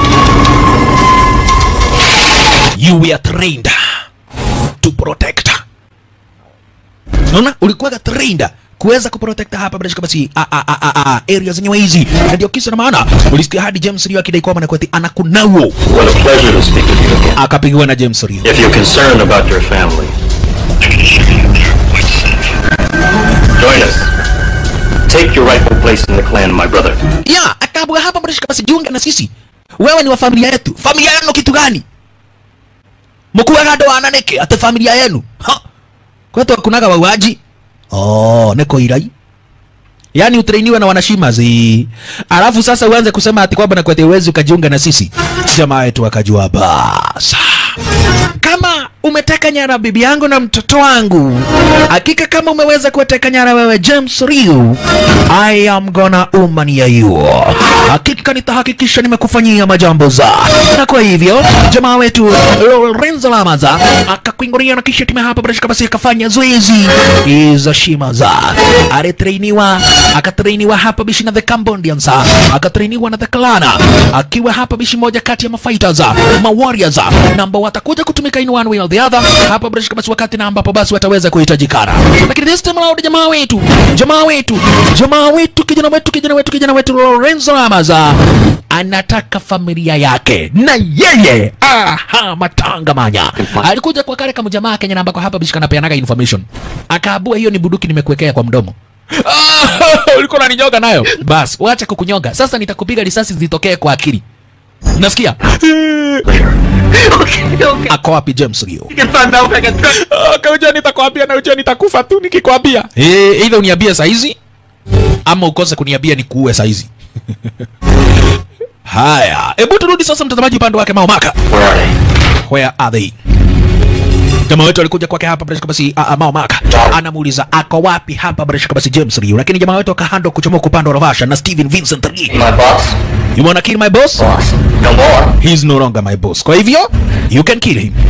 You were trained to protect. Unaona, ulikuwa trained kuweza kuprotect hapa bila shaka basi a, a, a, a, a, area zenyewe hizi, na ndio kisa na maana ulisikia hadi James Rio akidai kwamba nakweti anakunao, What a pleasure to speak with you again. akapigiwa na James Rio. If you're concerned about your family, join us. Take your rightful place in the clan, my brother. ya akaabua hapa bila shaka basi, jiunge na sisi, wewe ni wa familia yetu. Familia yenu kitu gani? mkuwaga andå ananeke ate familia yenu Ha! kwetu akunaga wauaji oh, niko irai yaani utrainiwe na wanashimazi alafu sasa uanze kusema ati kwamba nakwete uwezi ukajiunga na sisi jamaa wetu akajua basa kama umeteka nyara bibi yangu na mtoto wangu hakika kama umeweza kuwateka nyara wewe James Riu I am gonna umania you hakika nitahakikisha nimekufanyia majambo za na kwa hivyo jamaa wetu Lorenzo Lamaza akakuingoria na kisha timu hapa bila basi akafanya zoezi hizo shima za alitrainiwa akatrainiwa hapa bishi na the Cambodians akatrainiwa na the Klana akiwa hapa bishi moja kati ya mafighters ma warriors na ambao watakuja kutumika in one way or the other hapa bila basi wakati na ambapo basi wataweza kuhitajikana lakini this time around jamaa wetu jamaa wetu jamaa wetu kijana wetu kijana wetu kijana wetu Lorenzo Lamaza anataka familia yake na yeye aha matanga manya alikuja kwa kale kama jamaa Kenya ambako hapa bishika napeanaga information akaabua hiyo ni buduki nimekuwekea kwa mdomo Ah, ulikuwa unaninyonga nayo bas wacha kukunyoga sasa nitakupiga risasi zitokee kwa akili nasikia ako wapi James Rio kauja nitakwambia na ujua nitakufa tu nikikwambia eh either uniambie saizi ama ukose kuniambia nikuue saizi haya hebu turudi sasa mtazamaji upande wake Maomaka Where are they? where are they jamaa wetu alikuja kwake hapa bila shaka basi uh, uh, Mao Maka anamuuliza ako wapi hapa bila shaka basi James Liu, lakini jamaa wetu akahando kuchomoka upande wa Ravasha na Steven Vincent Lee. My boss? You wanna kill my boss? Boss. No more. He's no longer my boss. Kwa hivyo you can kill him.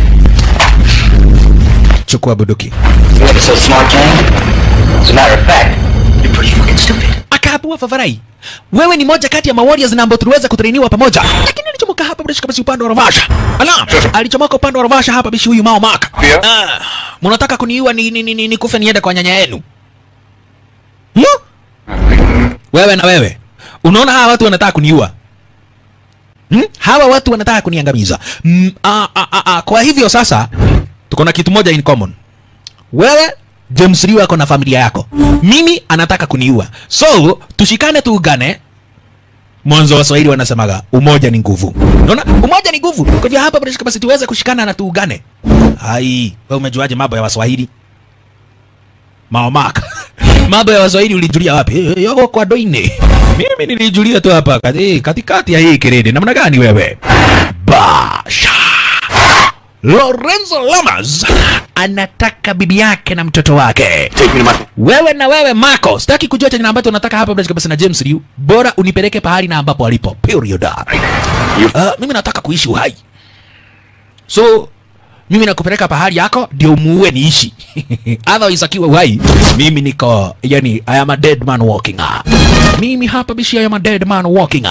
Chukua bunduki. You ever so smart, Kang? As a matter of fact, you're pretty fucking stupid. akaabua Favarai, wewe ni moja kati ya mawarriors na ambao tuliweza kutrainiwa pamoja, lakini alichomoka hapa bila shaka basi upande wa Ravasha. Ala, alichomoka upande wa Ravasha hapa bishi huyu Mao Maka. Ndio. Ah, mnataka kuniua ni, ni, ni, ni, ni kufe niende kwa nyanya yenu? Yo? Wewe na wewe. Unaona hawa watu wanataka kuniua. Hmm? Hawa watu wanataka kuniangamiza. Mm, a, a, a, a, kwa hivyo sasa tuko na kitu moja in common. Wewe James Liu ako na familia yako, mimi anataka kuniua, so tushikane, tuungane. Mwanzo wa Swahili wanasemaga umoja ni nguvu. Unaona, umoja ni nguvu. Kwa hivyo hapa bila shaka basi tuweze kushikana na tuungane. Hai, wewe umejuaje mambo ya Waswahili? Maomaka. mambo ya Waswahili ulijulia wapi? Eh, eh, Yoko kwa doine. Mimi nilijulia tu hapa kati, katikati ya hii kirede. Namna gani wewe? Basha. Lorenzo Lamas anataka bibi yake na mtoto wake. Take me to my... Wewe na wewe Marco, sitaki kujua chenye ambacho unataka hapa bila kabisa na James Liu. Bora unipeleke pahali na ambapo alipo. Period. Uh, mimi nataka kuishi uhai. So mimi nakupeleka pahali yako ndio muue niishi. Otherwise akiwa uhai, mimi niko yani I am a dead man walking. Mimi hapa bishi I am a dead man walking.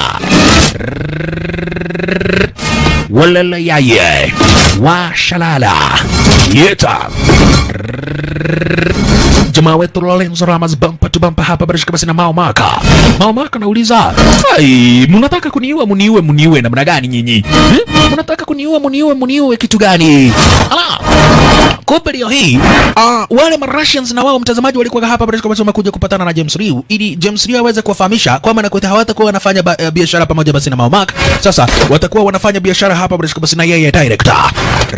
Walala yaye. Washalala. Yeta jamaa wetu Lorenzo Ramos bampa tu bampa hapa barishika basi na Mao Maka. Mao Maka nauliza, "Ai, mnataka kuniua muniue muniue namna gani nyinyi? Hmm? Mnataka kuniua muniue muniue kitu gani?" Ala. Kumbe leo hii uh, wale Marussians na wao mtazamaji walikuwa hapa barishika basi wamekuja kupatana na James Liu ili James Liu aweze kuwafahamisha kwamba na kwamba hawatakuwa wanafanya ba- eh, biashara pamoja basi na Mao Maka. Sasa watakuwa wanafanya biashara hapa barishika basi na yeye director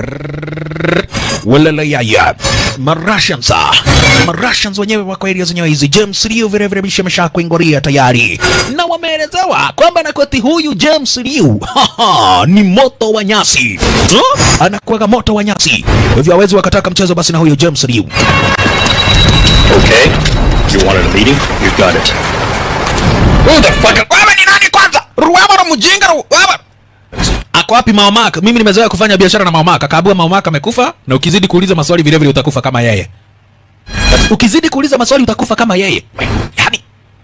walala yaya Marussians ah. Marussians wenyewe wako area zenyewe hizi. James Liu vile vile bisha amesha kuingoria tayari, na wameelezewa kwamba na kwati huyu James Liu haha, ni moto wa nyasi huh? anakuwaga moto wa nyasi, Kwa hivyo hawezi wakataka mchezo basi na huyu James Liu. Okay. You wanted a meeting? You got it. Who the fuck? Wewe ni nani kwanza? Ruwama na mjinga ruwama. Ako wapi Maomaka? Mimi nimezoea kufanya biashara na Maomaka. Kaabua Maomaka amekufa na ukizidi kuuliza maswali vile vile utakufa kama yeye. Ukizidi kuuliza maswali utakufa kama yeye. Yaani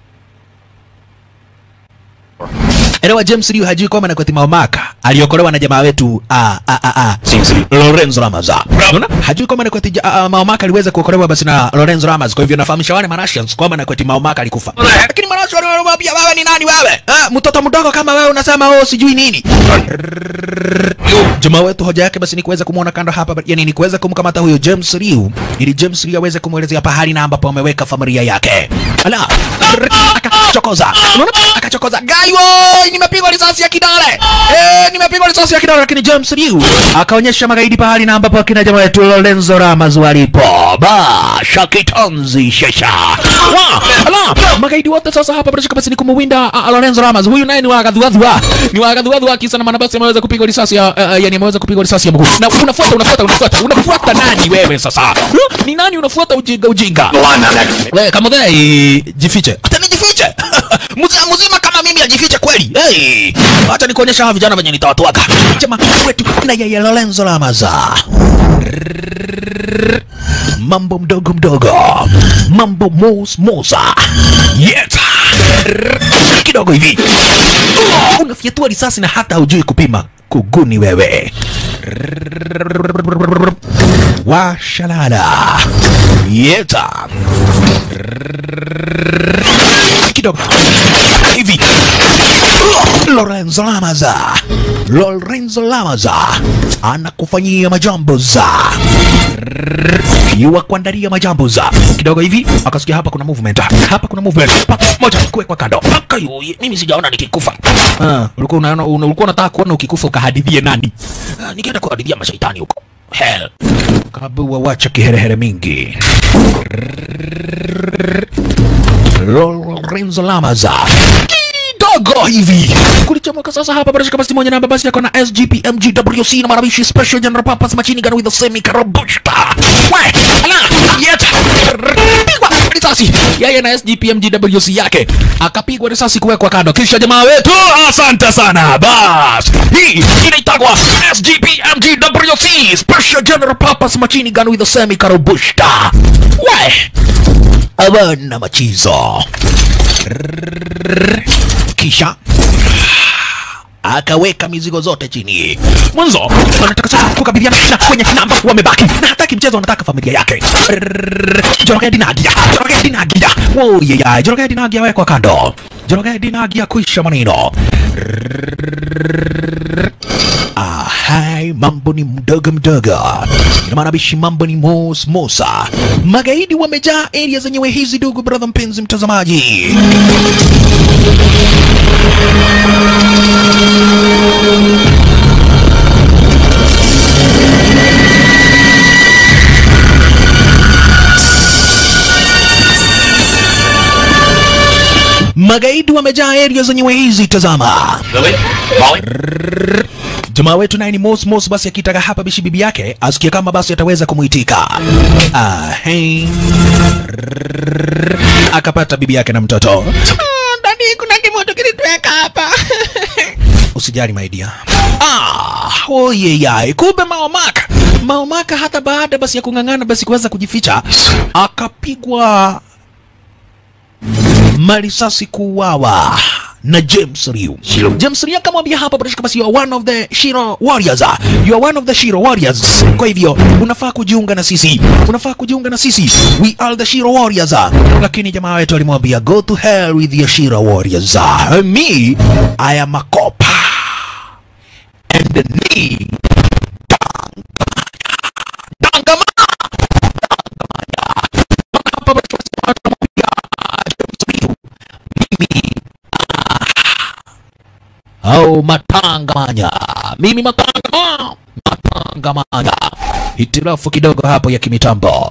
Elewa James Liu hajui kwamba nakwati Maomaka aliokolewa na jamaa wetu ah ah ah ah Lorenzo Lamas. Unaona? Hajui kwamba nakwati ja- ah, Maomaka aliweza kuokolewa basi na Lorenzo Lamas. Kwa hivyo nafahamisha wale Marussians kwamba nakwati Maomaka alikufa. Lakini Marussians wanamwambia wewe ni nani wewe? Ah, mtoto mdogo kama wewe unasema oh sijui nini. Jamaa wetu hoja yake basi ni kuweza kumwona kando hapa, yani ni kuweza kumkamata huyo James Liu ili James Liu aweze kumwelezea pahali na ambapo ameweka familia yake. Ala, akachokoza, unaona, akachokoza gaiwo, nimepigwa risasi ya kidole eh, nimepigwa risasi ya kidole, lakini James Liu akaonyesha magaidi pahali na ambapo akina jamaa wetu Lorenzo Ramos walipo. Basha kitonzi shesha wa ala, magaidi wote sasa hapa bila shaka basi ni kumuwinda uh, Lorenzo Ramos. Huyu naye ni wagadhuadhua, ni wagadhuadhua kisa na maana basi ameweza kupigwa risasi ya uh, yani ameweza kupigwa risasi ya mguu. Na unafuata unafuata unafuata unafuata nani wewe sasa? Huh? Ni nani unafuata ujinga ujinga? The line, man. Next. Wewe kama dai jifiche. Hata nijifiche. Mzima mzima kama mimi ajifiche kweli. Hey, acha nikuonyesha hawa vijana venye nitawatwaga. Jamaa wetu na yeye Lorenzo Lamaza. Mambo mdogo mdogo. Mambo mos mosa. Yes. Kidogo hivi. Unafyatua risasi na hata hujui kupima. Kuguni wewe. Washalala. Yeta kidogo hivi Lorenzo Lamaza Lorenzo Lamaza anakufanyia majambo za yuwa kuandalia majambo za kidogo hivi, akasikia hapa kuna movement, hapa kuna movement, pa moja kuwekwa kando, paka yuye, mimi sijaona nikikufa. Ah, ulikuwa unaona una- ulikuwa unataka kuona ukikufa ukahadithie nani? Ah, ningeenda kuhadithia mashaitani huko hell. Kabua wacha kiherehere mingi. Lorenzo Lamaza kidogo hivi kulichomoka sasa hapa bila shaka basi moja namba basi yako na SGPMGWC na marabishi special general purpose machine gun with the semi karabushta we ala yet pigwa risasi yeye na SGPMGWC yake akapigwa risasi kuwekwa kando kisha jamaa wetu asante sana bas hii inaitagwa SGPMGWC special general purpose machine gun with the semi karabushta we abana machizo kisha akaweka mizigo zote chini. Mwanzo wanataka sasa kukabiliana na kwenye namba wamebaki na hataki mchezo, wanataka familia yake. Jorogea Dinagia, Jorogea Dinagia, oh yeah, Jorogea Dinagia wekwa kando. Jorogea Dinagia kuisha maneno. Ahai, mambo ni mdogo mdogo, ina maana bishi, mambo ni mos mosa. Magaidi wamejaa area zenyewe hizi, ndugu brother, mpenzi mtazamaji. Magaidi wamejaa area zenyewe hizi, tazama. Lily? Molly? Jamaa wetu naye ni Mos Mos, basi akitaka hapa bishi bibi yake asikie kama basi ataweza kumuitika. Ah, hey. Akapata bibi yake na mtoto. Dadi, kuna kimoto kilitweka hapa. Usijali my dear. Ah, oh yeah, yeah. Kumbe Maomaka. Maomaka hata baada basi ya kung'ang'ana basi kuweza kujificha akapigwa marisasi kuuawa na James Ryu. James Ryu akamwambia hapa bila shaka basi you are one of the Shiro Warriors. You are one of the Shiro Warriors. Kwa hivyo unafaa kujiunga na sisi. Unafaa kujiunga na sisi. We are the Shiro Warriors. Lakini jamaa wetu alimwambia go to hell with your Shiro Warriors. Me, I am a cop. And me, Dangamaya. Dangamaya. Hapa bila shaka basi atamwambia James Ryu. Mimi au matangamanya mimi matangama matangamanya hitilafu kidogo hapo ya kimitambo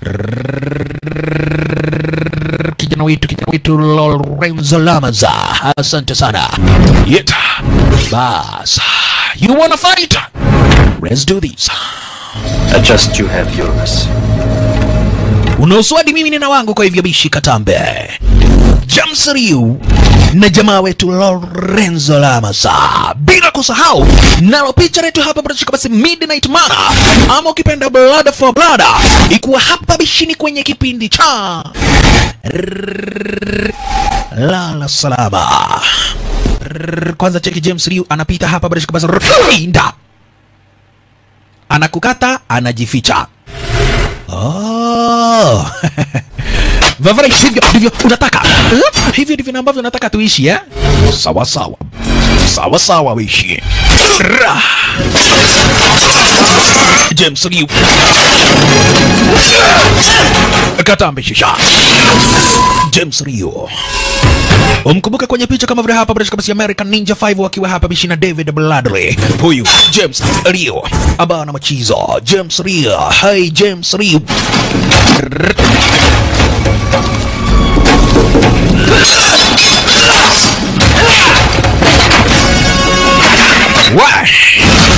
kijana wetu kijana wetu Lorenzo Lamaza asante sana yeta bas you wanna fight let's do this Adjust you have yours. unaoswadi mimi nina wangu kwa hivyo bishi katambe James Ryu na jamaa wetu Lorenzo Lamasa, bila kusahau nalo picha letu hapa mtashika basi Midnight Mana ama ukipenda Blood for Blood, ikuwa hapa bishini kwenye kipindi cha lala salama. Kwanza cheki James Ryu anapita hapa mtashika basi Rinda anakukata anajificha. Oh. Vavara hivyo ndivyo unataka Eh? hivyo ndivyo ambavyo unataka tuishi eh? Sawa sawa sawa sawa wishi Ra. James Ryu katambe shisha James Ryu umkumbuke kwenye picha kama vile hapa bila shaka basi American Ninja 5 wakiwa hapa bishi na David Bladley. Huyu James Ryu abana machizo James Ryu. Hey James Ryu. Wash.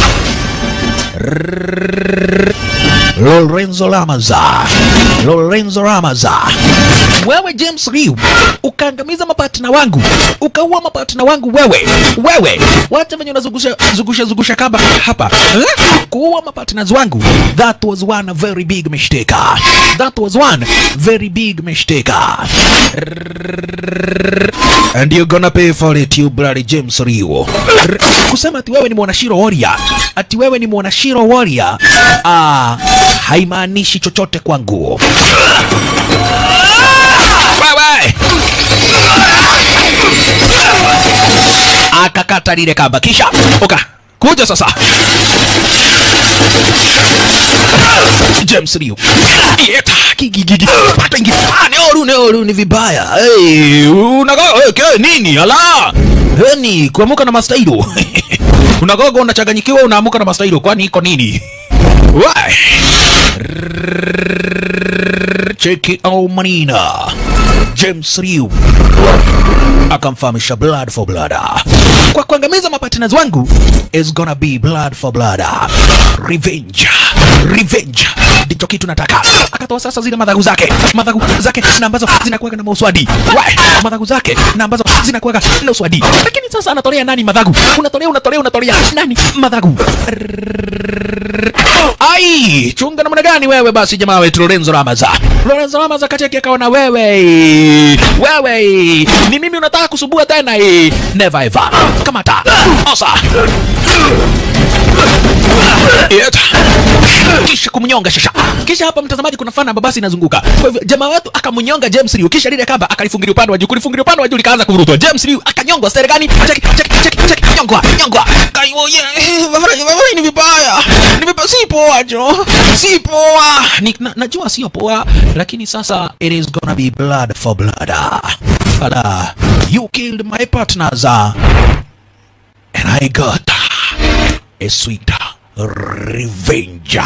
Lorenzo Lamaza, Lorenzo Lamaza, wewe James Ryu ukaangamiza mapatina wangu, ukaua mapatina wangu wewe, wewe wacha venye unazungusha zungusha zungusha kamba hapa eh? kuua mapatina wangu, that was one very big mistake, that was one very big mistake and you're gonna pay for it you bloody James Ryu. Kusema ati wewe ni mwanashiro warrior, ati wewe ni mwanashiro warrior, ah, haimaanishi chochote kwangu. Wewe akakata lile kamba, kisha oka kuja sasa James Ryu Yeta kigigigi pata ingi ah neoru neoru ni vibaya hey unago hey, ke nini ala yani kuamuka na mastailo unagogo unachanganyikiwa unaamuka na mastailo kwani iko nini Wai cheki au manina James Riu akamfahamisha blood for blood. Kwa kuangamiza mapartners wangu is gonna be blood for blood. Revenge. Revenge. Ndicho kitu nataka. Akatoa sasa zile madhagu zake. Madhagu zake na ambazo zinakuwa na mauswadi. Wai, madhagu zake na ambazo zinakuwa na uswadi. Lakini sasa anatolea nani madhagu? Unatolea unatolea unatolea nani madhagu? Ai, chunga namna gani wewe basi jamaa wetu Lorenzo Ramaza. Lorenzo Ramaza kacheki akaona wewe. Wewe. Ni mimi unataka kusubua tena hii. Never ever. Kamata. Osa. Yet. Kisha kumnyonga shasha. Kisha hapa mtazamaji kuna fana babasi inazunguka. Kwa hivyo jamaa wetu akamnyonga James Liu kisha lile kamba akalifungilia upande wa juu. Kulifungilia upande wa juu likaanza kuvurutwa. James Liu akanyongwa stare gani? Cheki cheki cheki cheki nyongwa nyongwa. Kaiwo ye. Bavara bavara ni vibaya. Ni vibaya si poa jo. Si poa. Ni, na, najua sio poa lakini sasa it is gonna be blood for blood. Ala, you killed my partners uh, and I got a sweet revenge.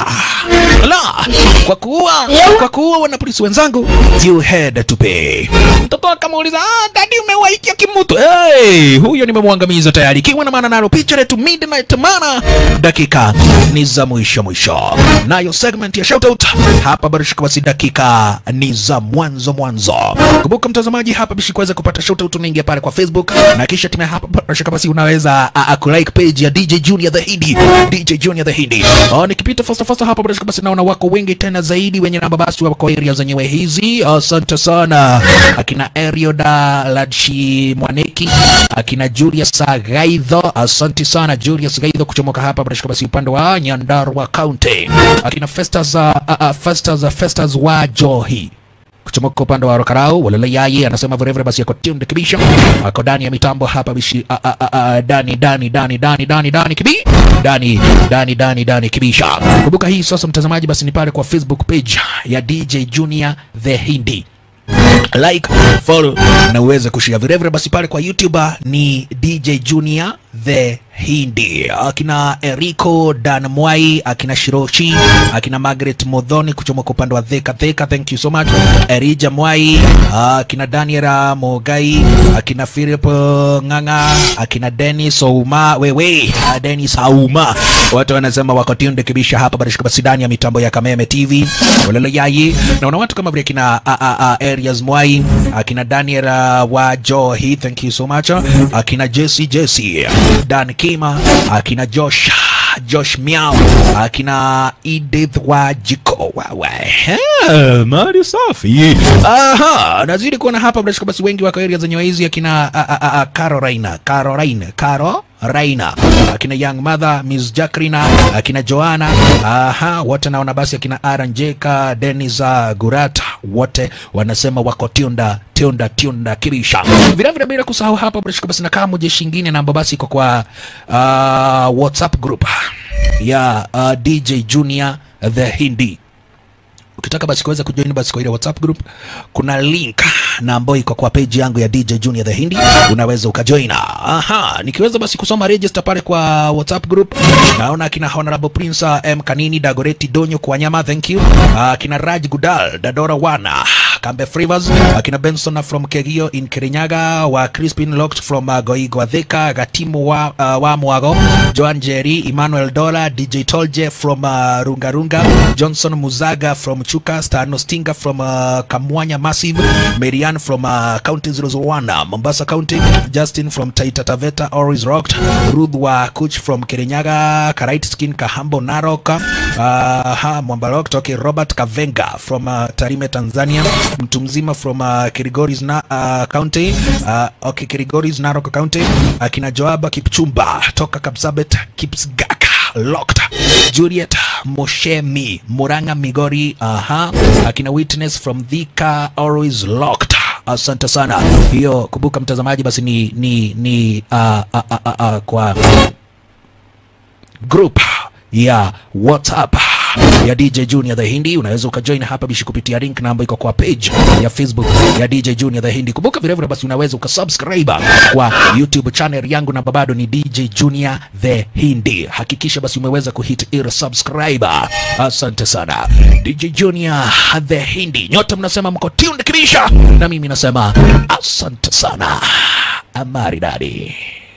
La, kwa kuua kwa kuua wanapolisi wenzangu, you had to pay. Mtoto akamuuliza, ah, dadi umewaikia kimutu. Hey, huyo nimemwangamiza tayari. Kiwa na maana nalo picha letu midnight mana, dakika ni za mwisho mwisho, nayo segment ya shoutout hapa bado shika basi, dakika ni za mwanzo mwanzo. Kumbuka mtazamaji, hapa bishi kuweza kupata shoutout, unaingia pale kwa Facebook na kisha time hapa bado shika basi, unaweza a, a, kulike page ya DJ Junior the Hindi, DJ Junior the Hindi. Oh, nikipita fasta fasta hapa bado shika basi, naona wako wengi tena zaidi wenye namba basi wako area zenyewe hizi. Asante sana akina Erioda Ladshi Mwaneki, akina Julius Gaidho, asante sana Julius Gaidho kuchomoka hapa bado shika basi upande wa Nyandarua County, akina Festus uh, uh, Festus uh, Festus wa Johi kuchomoka upande wa Rokarau walele yaye anasema vilevile basi yako tunde kibisha ako ndani ya mitambo hapa bishi a, a, a, a, dani dani dani dani dani dani kibi dani dani dani dani kibisha. Kumbuka hii sasa, mtazamaji, basi ni pale kwa Facebook page ya DJ Junior the Hindi like follow na uweze kushare vilevile basi pale kwa youtube ni dj junior the hindi akina erico dan mwai akina shiroshi akina margaret modhoni kuchomoka upande wa dheka dheka thank you so much erija mwai akina daniela mogai akina philip nganga akina denis ouma wewe ah, denis auma watu wanasema wako tunde kibisha hapa barishika basi ndani ya mitambo ya kameme tv walele yayi naona watu kama vile akina a, a, a, areas mwai akina daniel uh, wa johi thank you so much akina jesse jesse dan kima akina josh josh miao akina edith wa jiko wawe Eh, mali safi aha nazidi kuona hapa bila shaka basi wengi wako area zenye hizi akina a, a, a, a, carolina caroline caro Raina, akina Young Mother, Miss Jacqueline, akina Joanna, aha, wote naona basi akina Aaron Jeka, Dennis uh, Gurata, wote wanasema wako tiunda tiunda tiunda kibisha. Vile vile bila kusahau hapa bila shaka basi na kama jeshi ingine na basi iko kwa uh, WhatsApp group ya uh, DJ Junior the Hindi ukitaka basi kuweza kujoin basi kwa ile WhatsApp group kuna link na ambayo iko kwa page yangu ya DJ Junior the Hindi, unaweza ukajoin. Aha, nikiweza basi kusoma register pale kwa WhatsApp group, naona akina Honorable Prince uh, M Kanini Dagoreti Donyo kwa nyama, thank you. Uh, akina Raj Gudal Dadora Wana Kambe Frivers, akina Benson from Kegio in Kirinyaga, wa Crispin Locked from uh, Goigo Thika, Gatimu wa, uh, wa Mwago, Joan Jerry, Emmanuel Dola, DJ Tolje from uh, Runga Runga, Johnson Muzaga from Chuka, Stano Stinga from uh, Kamwanya Massive, Marianne from uh, County 001, Mombasa County, Justin from Taita Taveta, Always Rocked, Ruth wa Kuch from Kirinyaga, Karait Skin Kahambo Narok, uh, ha, Mwambarok toke Robert Kavenga from uh, Tarime Tanzania, mtu mzima from uh, Kirigoris na uh, County, uh, okay, Kirigoris Narok County, akina Joaba Kipchumba toka Kapsabet Kipsgaka Locked, Juliet Moshemi Muranga Migori, aha, akina Witness from Thika Always Locked. Asante sana. Hiyo kumbuka mtazamaji, basi ni ni ni uh, uh, uh, uh, uh, kwa group ya WhatsApp ya DJ Junior the Hindi. Unaweza ukajoin hapa bishi kupitia link na ambayo iko kwa page ya Facebook ya DJ Junior the Hindi. Kumbuka vile vile basi unaweza ukasubscribe kwa YouTube channel yangu na bado ni DJ Junior the Hindi. Hakikisha basi umeweza kuhit ile subscribe. Asante sana DJ Junior the Hindi. Nyote mnasema mko tuned kibisha, na mimi nasema asante sana. Amari dadi.